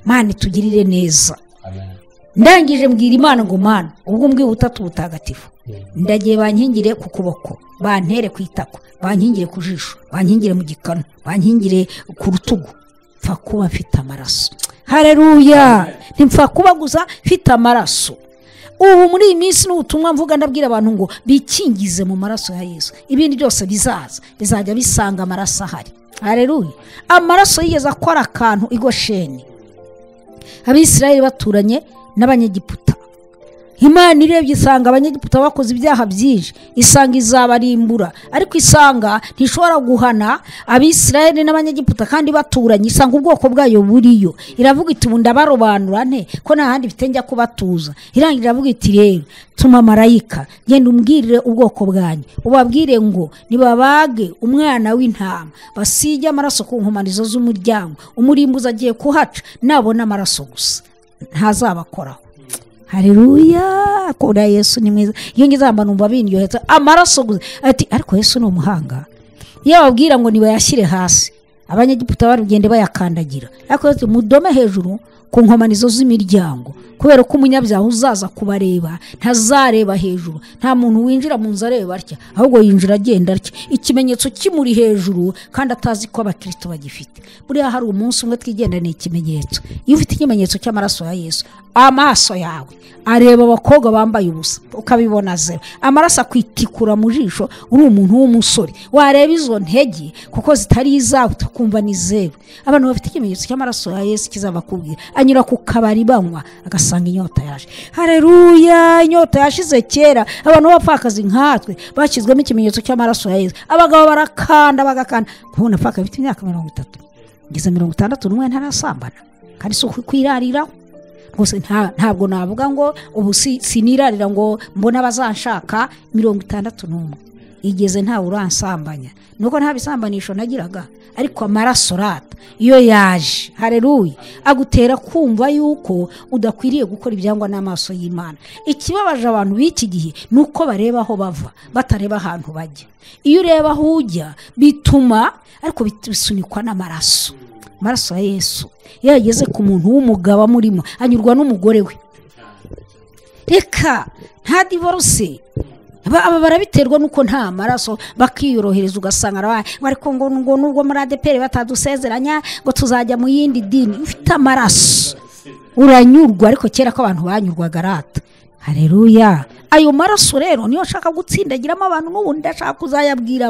mani tugirire neza ndangije mbwira imana ngo mwana ubwo mbwiye ubutatu butagatifu ndagiye bankingire ku kuboko bantere ku itako bankingire ku jisho bankingire mu gikanu bankingire ku rutugu mpfa kuba mfite amaraso hareruya ntipfa kuba gusa mfite amaraso ubu muri iyi minsi n'ubutumwa mvuga ndabwira abantu ngo bikingize mu maraso ya yesu ibindi byose bizaza bizajya bisanga amaraso ahari hareruya amaraso yigeze akora akantu igosheni abisirayeli baturanye n'abanyegiputa imana irebye isanga abanyegiputa bakoze ibyaha byinshi isanga izabarimbura ariko isanga ntishobora guhana abisirayeli n'abanyegiputa kandi baturanye isanga ubwoko bwayo buriyo iravuga iti ubu ndabarobanura nte ko nta handi bifite njya kubatuza irangira iravuga iti rero tuma marayika genda umbwirire ubwoko bwanyu ubabwire ngo nibabage umwana w'intama basige amaraso ku nkomanizo z'umuryango umurimbuzi agiye kuhaca nabona amaraso gusa ntazabakoraho hareruya kora yesu ni mwiza iyo ngize abantu numva binyohetse amaraso gusa ati ariko yesu ni umuhanga iyo babwira ngo nibayashyire hasi abanyegiputa barugende bayakandagira ariko yesu mudome hejuru ku nkomanizo z'imiryango kubera ko umunyabyaha uzaza kubareba ntazareba hejuru nta muntu winjira mu nzu areba atya ahubwo yinjira agenda atya ikimenyetso kimuri hejuru kandi atazi ko abakirisitu bagifite buriya hari umunsi umwe twigenda ni ikimenyetso iyo ufite ikimenyetso cy'amaraso ya yesu amaso yawe areba abakobwa bambaye ubusa ukabibona zero amaraso akwitikura mu jisho uri umuntu w'umusore wareba izo ntege kuko zitari izawe utakumva ni zeru abantu bafite ikimenyetso cy'amaraso ya yesu kizabakubwira anyura ku kabari banywa agasanga inyota yaje hareruya inyota yashize kera abantu b'abapfakazi nkatwe bashyizwemo ikimenyetso cy'amaraso ya yesu abagabo barakanda bagakanda kubona apfaka bifite imyaka mirongo itatu ngeze mirongo itandatu n'umwe ntarasambana kandi si ukwirariraho gusa ntabwo navuga ngo ubu sinirarira ngo mbone abazanshaka mirongo itandatu n'umwe igeze ntawe uransambanya nuko nta bisambanisho nagiraga ariko amaraso rata iyo yaje hareruye agutera kumva yuko udakwiriye gukora ibyangwa n'amaso y'imana ikibabaje abantu b'iki gihe ni uko bareba aho bava batareba ahantu bajya iyo ureba aho ujya bituma ariko bisunikwa n'amaraso amaraso ya yesu iyo yageze ku muntu w'umugabo amurimo anyurwa n'umugore we reka nta divorce aba barabiterwa nuko nta maraso bakiyorohereza ugasanga ariko ngo nubwo muri adeperi batadusezeranya ngo tuzajya mu yindi dini ufite amaraso uranyurwa ariko kera ko abantu banyurwaga arata hareruya ayo maraso rero niyo ashaka gutsindagiramo abantu n'ubundi ashaka kuzayabwira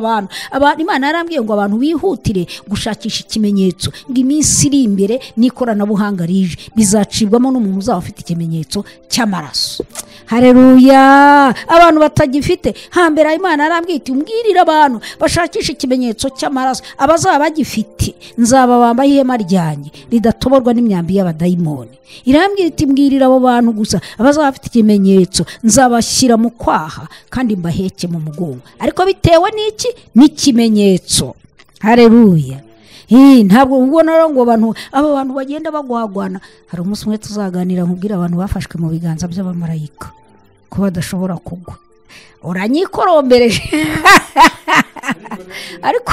abantu imana yarambwiye ngo abantu bihutire gushakisha ikimenyetso ngo iminsi iri imbere n'ikoranabuhanga rije bizacibwamo n'umuntu uzaba ufite ikimenyetso cy'amaraso hareruya abantu batagifite hambere imana yarambwiye iti mbwirire abantu bashakisha ikimenyetso cy'amaraso abazaba bagifite nzaba bambaye ihema ryanjye ridatoborwa n'imyambi y'abadayimoni irambwira iti mbwirire abo bantu gusa abazaba bafite ikimenyetso nzabashyira mu kwaha kandi mbaheke mu mugongo ariko bitewe n'iki n'ikimenyetso hareruya Ih, ntabwo ubona rero ngo abantu aba bantu bagenda bagwagwana hari umunsi umwe tuzaganira nkubwira abantu bafashwe mu biganza by'abamarayika ko badashobora kugwa uranyikorombereje ariko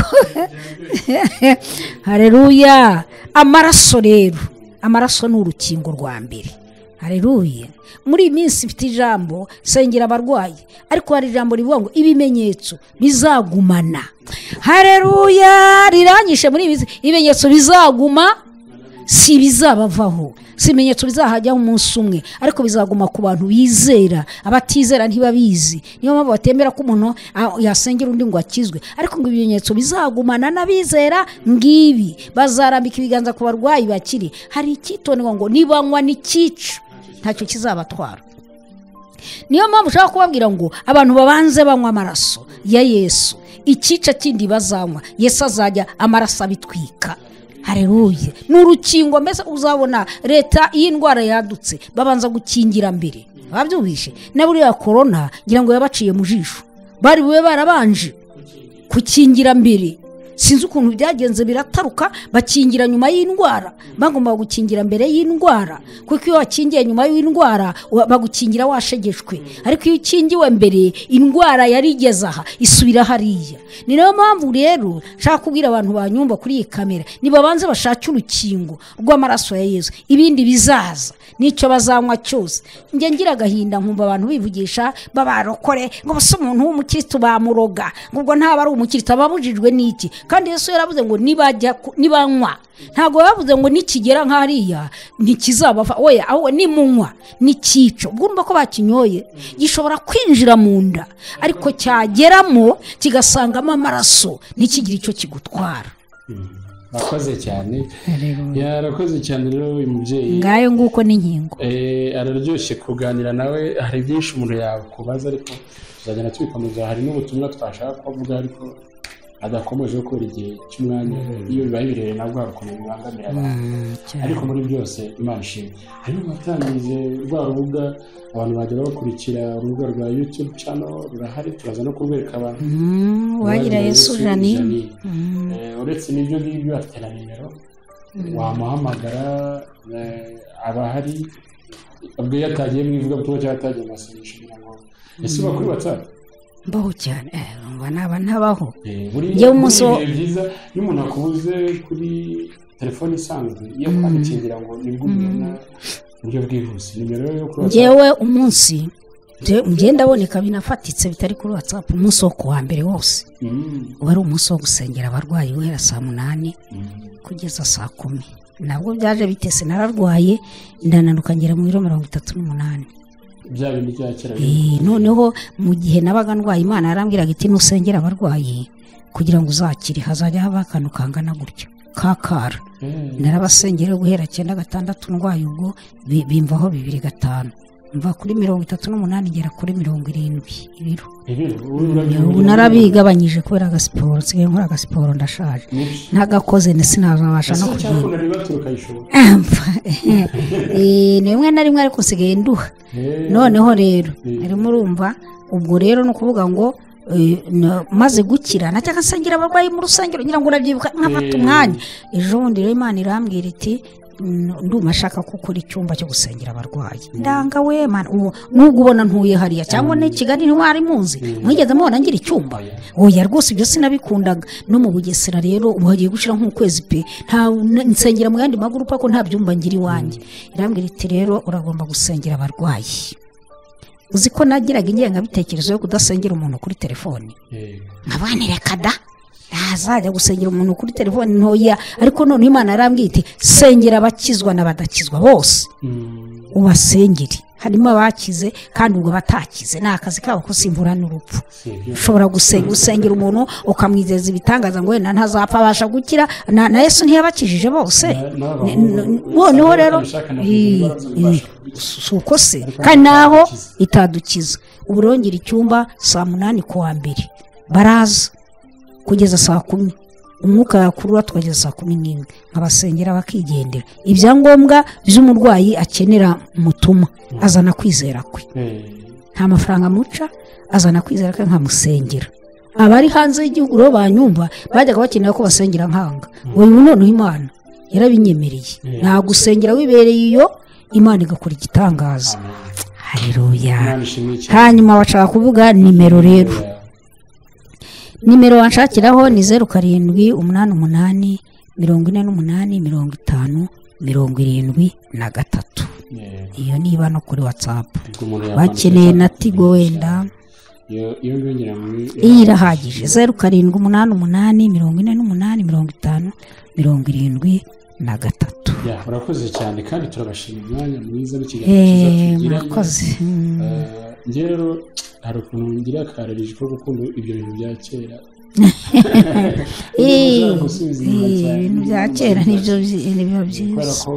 hareruya amaraso rero amaraso ni urukingo rwa mbere hareruye muri iyi minsi ifite ijambo sengera abarwayi ariko hari ijambo rivuga ngo ibimenyetso bizagumana hareruya riranyishe muri iyi minsi ibimenyetso bizaguma si ibizabavaho si ibimenyetso bizahajyaho umunsi umwe ariko bizaguma ku bantu bizera abatizera ntibabizi niyo mpamvu batemera ko umuntu ah, yasengera undi ngo akizwe ariko ngo ibimenyetso bizagumana n'abizera ngibi bazarambika ibiganza ku barwayi bakiri hari icyitonderwa ngo nibanywa n'ikica ntacyo kizabatwara niyo mpamvu ushaka kubabwira ngo abantu babanze banywa amaraso ya yesu ikica kindi bazanywa yesu azajya amaraso abitwika hareruye ni urukingo mbese uzabona leta iyo indwara yadutse babanza gukingira mbere babyubishe na buriya korona ngira ngo yabaciye mu jisho bari bube barabanje kukingira mbere sinzi ukuntu byagenze birataruka bakingira nyuma y'indwara bagomba gukingira mbere y'indwara kuko iyo wakingiye nyuma y'indwara wa- bagukingira washegeshwe ariko iyo ukingiwe mbere indwara yari igeze aha isubira hariya ni nayo mpamvu rero nshaka kubwira abantu banyumva kuri iyi kamera nibabanze bashake urukingo rw'amaraso ya yezu ibindi bizaza n'icyo bazanywa cyose njye ngira agahinda nkumva abantu bivugisha babarokore ngo bose umuntu w'umukirisitu bamuroga ngo ubwo ntaba ari umukirisitu ababujijwe n'iki kandi yesu yaravuze ngo nibajya ku- nibanywa ntabwo bavuze ngo nikigera nk'ariya ntikizabava oya ahubwo nimunywa nikica ubwo urumva ko bakinyoye gishobora kwinjira mu nda ariko cyageramo kigasangamo amaraso ntikigire icyo kigutwara murakoze cyane yarakoze cyane rero uyu mubyeyi ngayo nguko n'inkingo Eh, araryoshye kuganira nawe hari byinshi umuntu yakubaza ariko tuzagenda tubikomeza hari n'ubutumwa twashaka kuvuga ariko adakomeje kubera igihe cy'umwanya iyo bibaye birere nabwo hari ukuntu bibangamira abantu ariko muri byose imana ishimwe hanyuma watangije rwa rubuga abantu bajya bakurikira urubuga rwa yutube cano rurahari turaza no kurwereka abantu wagira yesu janine Eh, uretse n'ibyo ngibyo afite na nimero wamuhamagara eh, aba ahari ubwo iyo atagiye mu ivugabutumwa cyangwa atagiye mu masengesho kugira ngo ese uba kuri watsapu mbaho cyane eh, numva naba ntabaho Eh, buri Njyewe umunsi wo- buri bihe byiza iyo umuntu akubuze kuri telefone isanzwe iyo kwamukingira ngo nibwo ubibona mu buryo bwihuse nimero yo kuri watsapu ngewe umunsi nge- nge ndaboneka binafatitse bitari kuri watsapu umunsi wo kuwa mbere wose uba ari umunsi wo gusengera abarwayi guhera saa munani kugeza saa kumi nabwo byaje bitese nararwaye ndananuka ngera mu biro mirongo itatu n'umunani bya bindi bya kera Eh, noneho mu gihe nabaga ndwaye imana yarambwiraga iti nusengera abarwayi kugira ngo uzakire hazajya haba akantu kangana gutya kakara Eh, narabasengera guhera cyenda gatandatu ndwaye ubwo bi- bimvaho bibiri gatanu mva kuri mirongo itatu n'umunani ngera kuri mirongo irindwi ibiro ibiro ubu urabyibuka. ubu narabigabanyije kubera agasiporo nsigaye nkora agasiporo ndashaje Niki? ntagakoze sinazabasha no ese kugira cyakora baturuka ishuri ni rimwe na rimwe ariko nsigaye nduha Eh, noneho rero harimo urumva ubwo rero ni ukuvuga ngo eh, na- maze gukira najyaga nsengera abarwayi mu rusengero ngira ngo urabyibuka nkafata Eh. umwanya ejo bundi rero imana irambwira iti "N- ndumva ashaka ko ukora icyumba cyo gusengera abarwayi ndanga we mana ubu nubwo ubona ntuye hariya cyangwa ni kigali ntiwari muzi mwigeze mubona ngira icyumba oya rwose ibyo sinabikundaga no mu bugesera rero ubu hagiye gushira nk'ukwezi pe nta na- nsengera mu yandi magurupa ko nta byumba ngira iwanjye irambwira iti rero uragomba gusengera abarwayi uzi ko nagiraga ingengabitekerezo yo kudasengera umuntu kuri telefone eh, nkabana reka da ntazajya gusengera umuntu kuri telefone ntoya ariko noneho imana yarambwiye iti sengera abakizwa n'abadakizwa bose mm, ubasengere harimo abakize kandi ubwo batakize ni akazi kabo ko simvura n'urupfu si ibyo. ushobora gusenga gusengera umuntu ukamwizeza ibitangaza ngo wenda ntazapfa abasha gukira na na yesu ntiyabakijije bose Na- n'abahungu- Ni- ni- noneho rero abishaka na kugira ngo i- i- babashe kubikora. si uko se kandi naho itadukiza ubu rero ngira icyumba saa munani ku wa mbere baraza kugeza saa kumi umwuka yakurura tukageza saa kumi n'imwe nkabasengera bakigendera ibyangombwa by'umurwayi akenera mutuma azana kwizera kwe Eh, nta mafaranga amuca azana kwizera kwe nkamusengera abari hanze y'igihugu rero banyumva bajyaga bakenera ko basengera nkanga uyu noneho imana yarabinyemereye ntabwo usengera wibereye iyo imana igakora igitangaza hareruya Imana ishimwe cyane hanyuma bashaka kuvuga nimero rero nimero wanshakiraho ni zeru karindwi umunani umunani mirongo ine n'umunani mirongo itanu mirongo irindwi na gatatu Yeah. iyo niba no kuri watsapu Ubwo umuntu yakwandikisha- bakeneye na tigo wenda Iyo- iyo yongera muri iyi irahagije zeru karindwi umunani umunani mirongo ine n'umunani mirongo itanu mirongo irindwi na gatatu Ya, murakoze cyane kandi turabashimira umwanya mwiza w'ikiganiro cyiza eee tugiranye. murakoze Mm. Eh, njye rero hari ukuntu ngira akararije ko gukunda ibyo bintu bya kera Eee, Ushaka gusubiza inyuma eee, cyane. ibintu bya kera nibyo byi- nibiba kubera byiza ko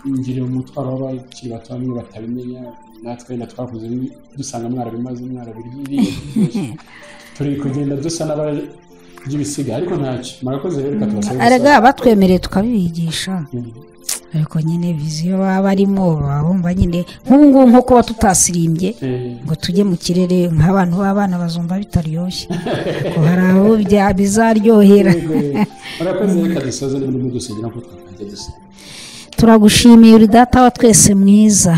ngira umutwaro w'abakiri bato bamwe batabimenya natwe wenda twakuze bi- dusanga mwarabimaze mwarabiririye turi kugenda dusa n'abaryibisiga ariko ntacyo murakoze rero reka tubasabe arega batwemereye tukabibigisha gusa- ariko nyine viziyo baba barimo baba bumva nyine nk'ubu ngubu nko kuba tutasirimbye Eh, ngo tujye mu kirere nk'abantu b'abana bazumva bitaryoshye ngo hari abo bya- bizaryohera yego, yego. murakoze reka dusoze n'ubundi mudusengera nk'uko twakajya dusenga turagushimiye uri data wa twese mwiza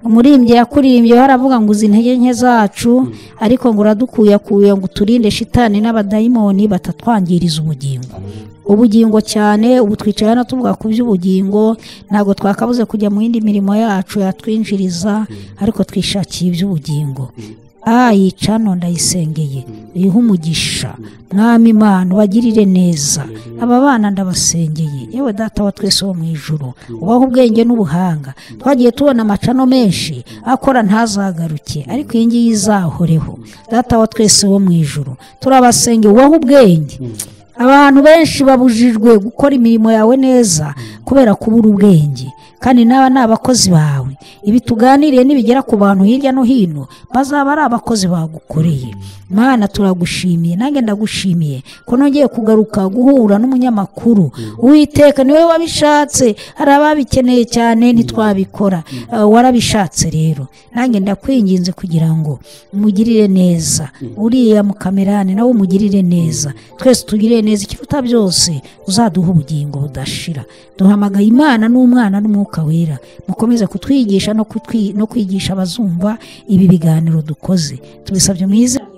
umurimbyi yakurimbye haravuga ngo uzi intege nke zacu ariko ngo uradukuyakuye ngo uturinde shitani n'abadayimoni batatwangiriza ubugingo ubugingo cyane ubu twicaye hano tuvuga ku by'ubugingo ntabwo twakabuze kujya mu yindi mirimo yacu yatwinjiriza ariko twishakiye iby'ubugingo a yica none ndayisengeye uyihe umugisha mwami imana ubagirire neza aba bana ndabasengeye yewe data wa twese wo mu ijuru ubaho ubwenge n'ubuhanga twagiye tubona amacano menshi akora ntazagaruke ariko iyi ngiyi izahoreho data wa twese wo mu ijuru turabasengeye ubaho ubwenge abantu benshi babujijwe gukora imirimo yawe neza kubera kubura ubwenge kandi n'aba ni abakozi bawe ibi tuganiriye nibigera ku bantu hirya no hino bazaba ari abakozi bagukoreye mwana turagushimiye nange ndagushimiye ko nongeye kugaruka guhura n'umunyamakuru uwiteka niwe wabishatse hari ababikeneye cyane ntitwabikora Eh, warabishatse rero nange ndakwinginze kugira ngo umugirire neza uriya mukamerani nawe umugirire neza twese tugirire neza ikiruta byose uzaduha ubugingo budashira duhamagaye imana n'umwana n'umwuka wera mukomeze kutwigisha no, kutwi, no kwigisha abazumva ibi biganiro dukoze tubisabye mu izina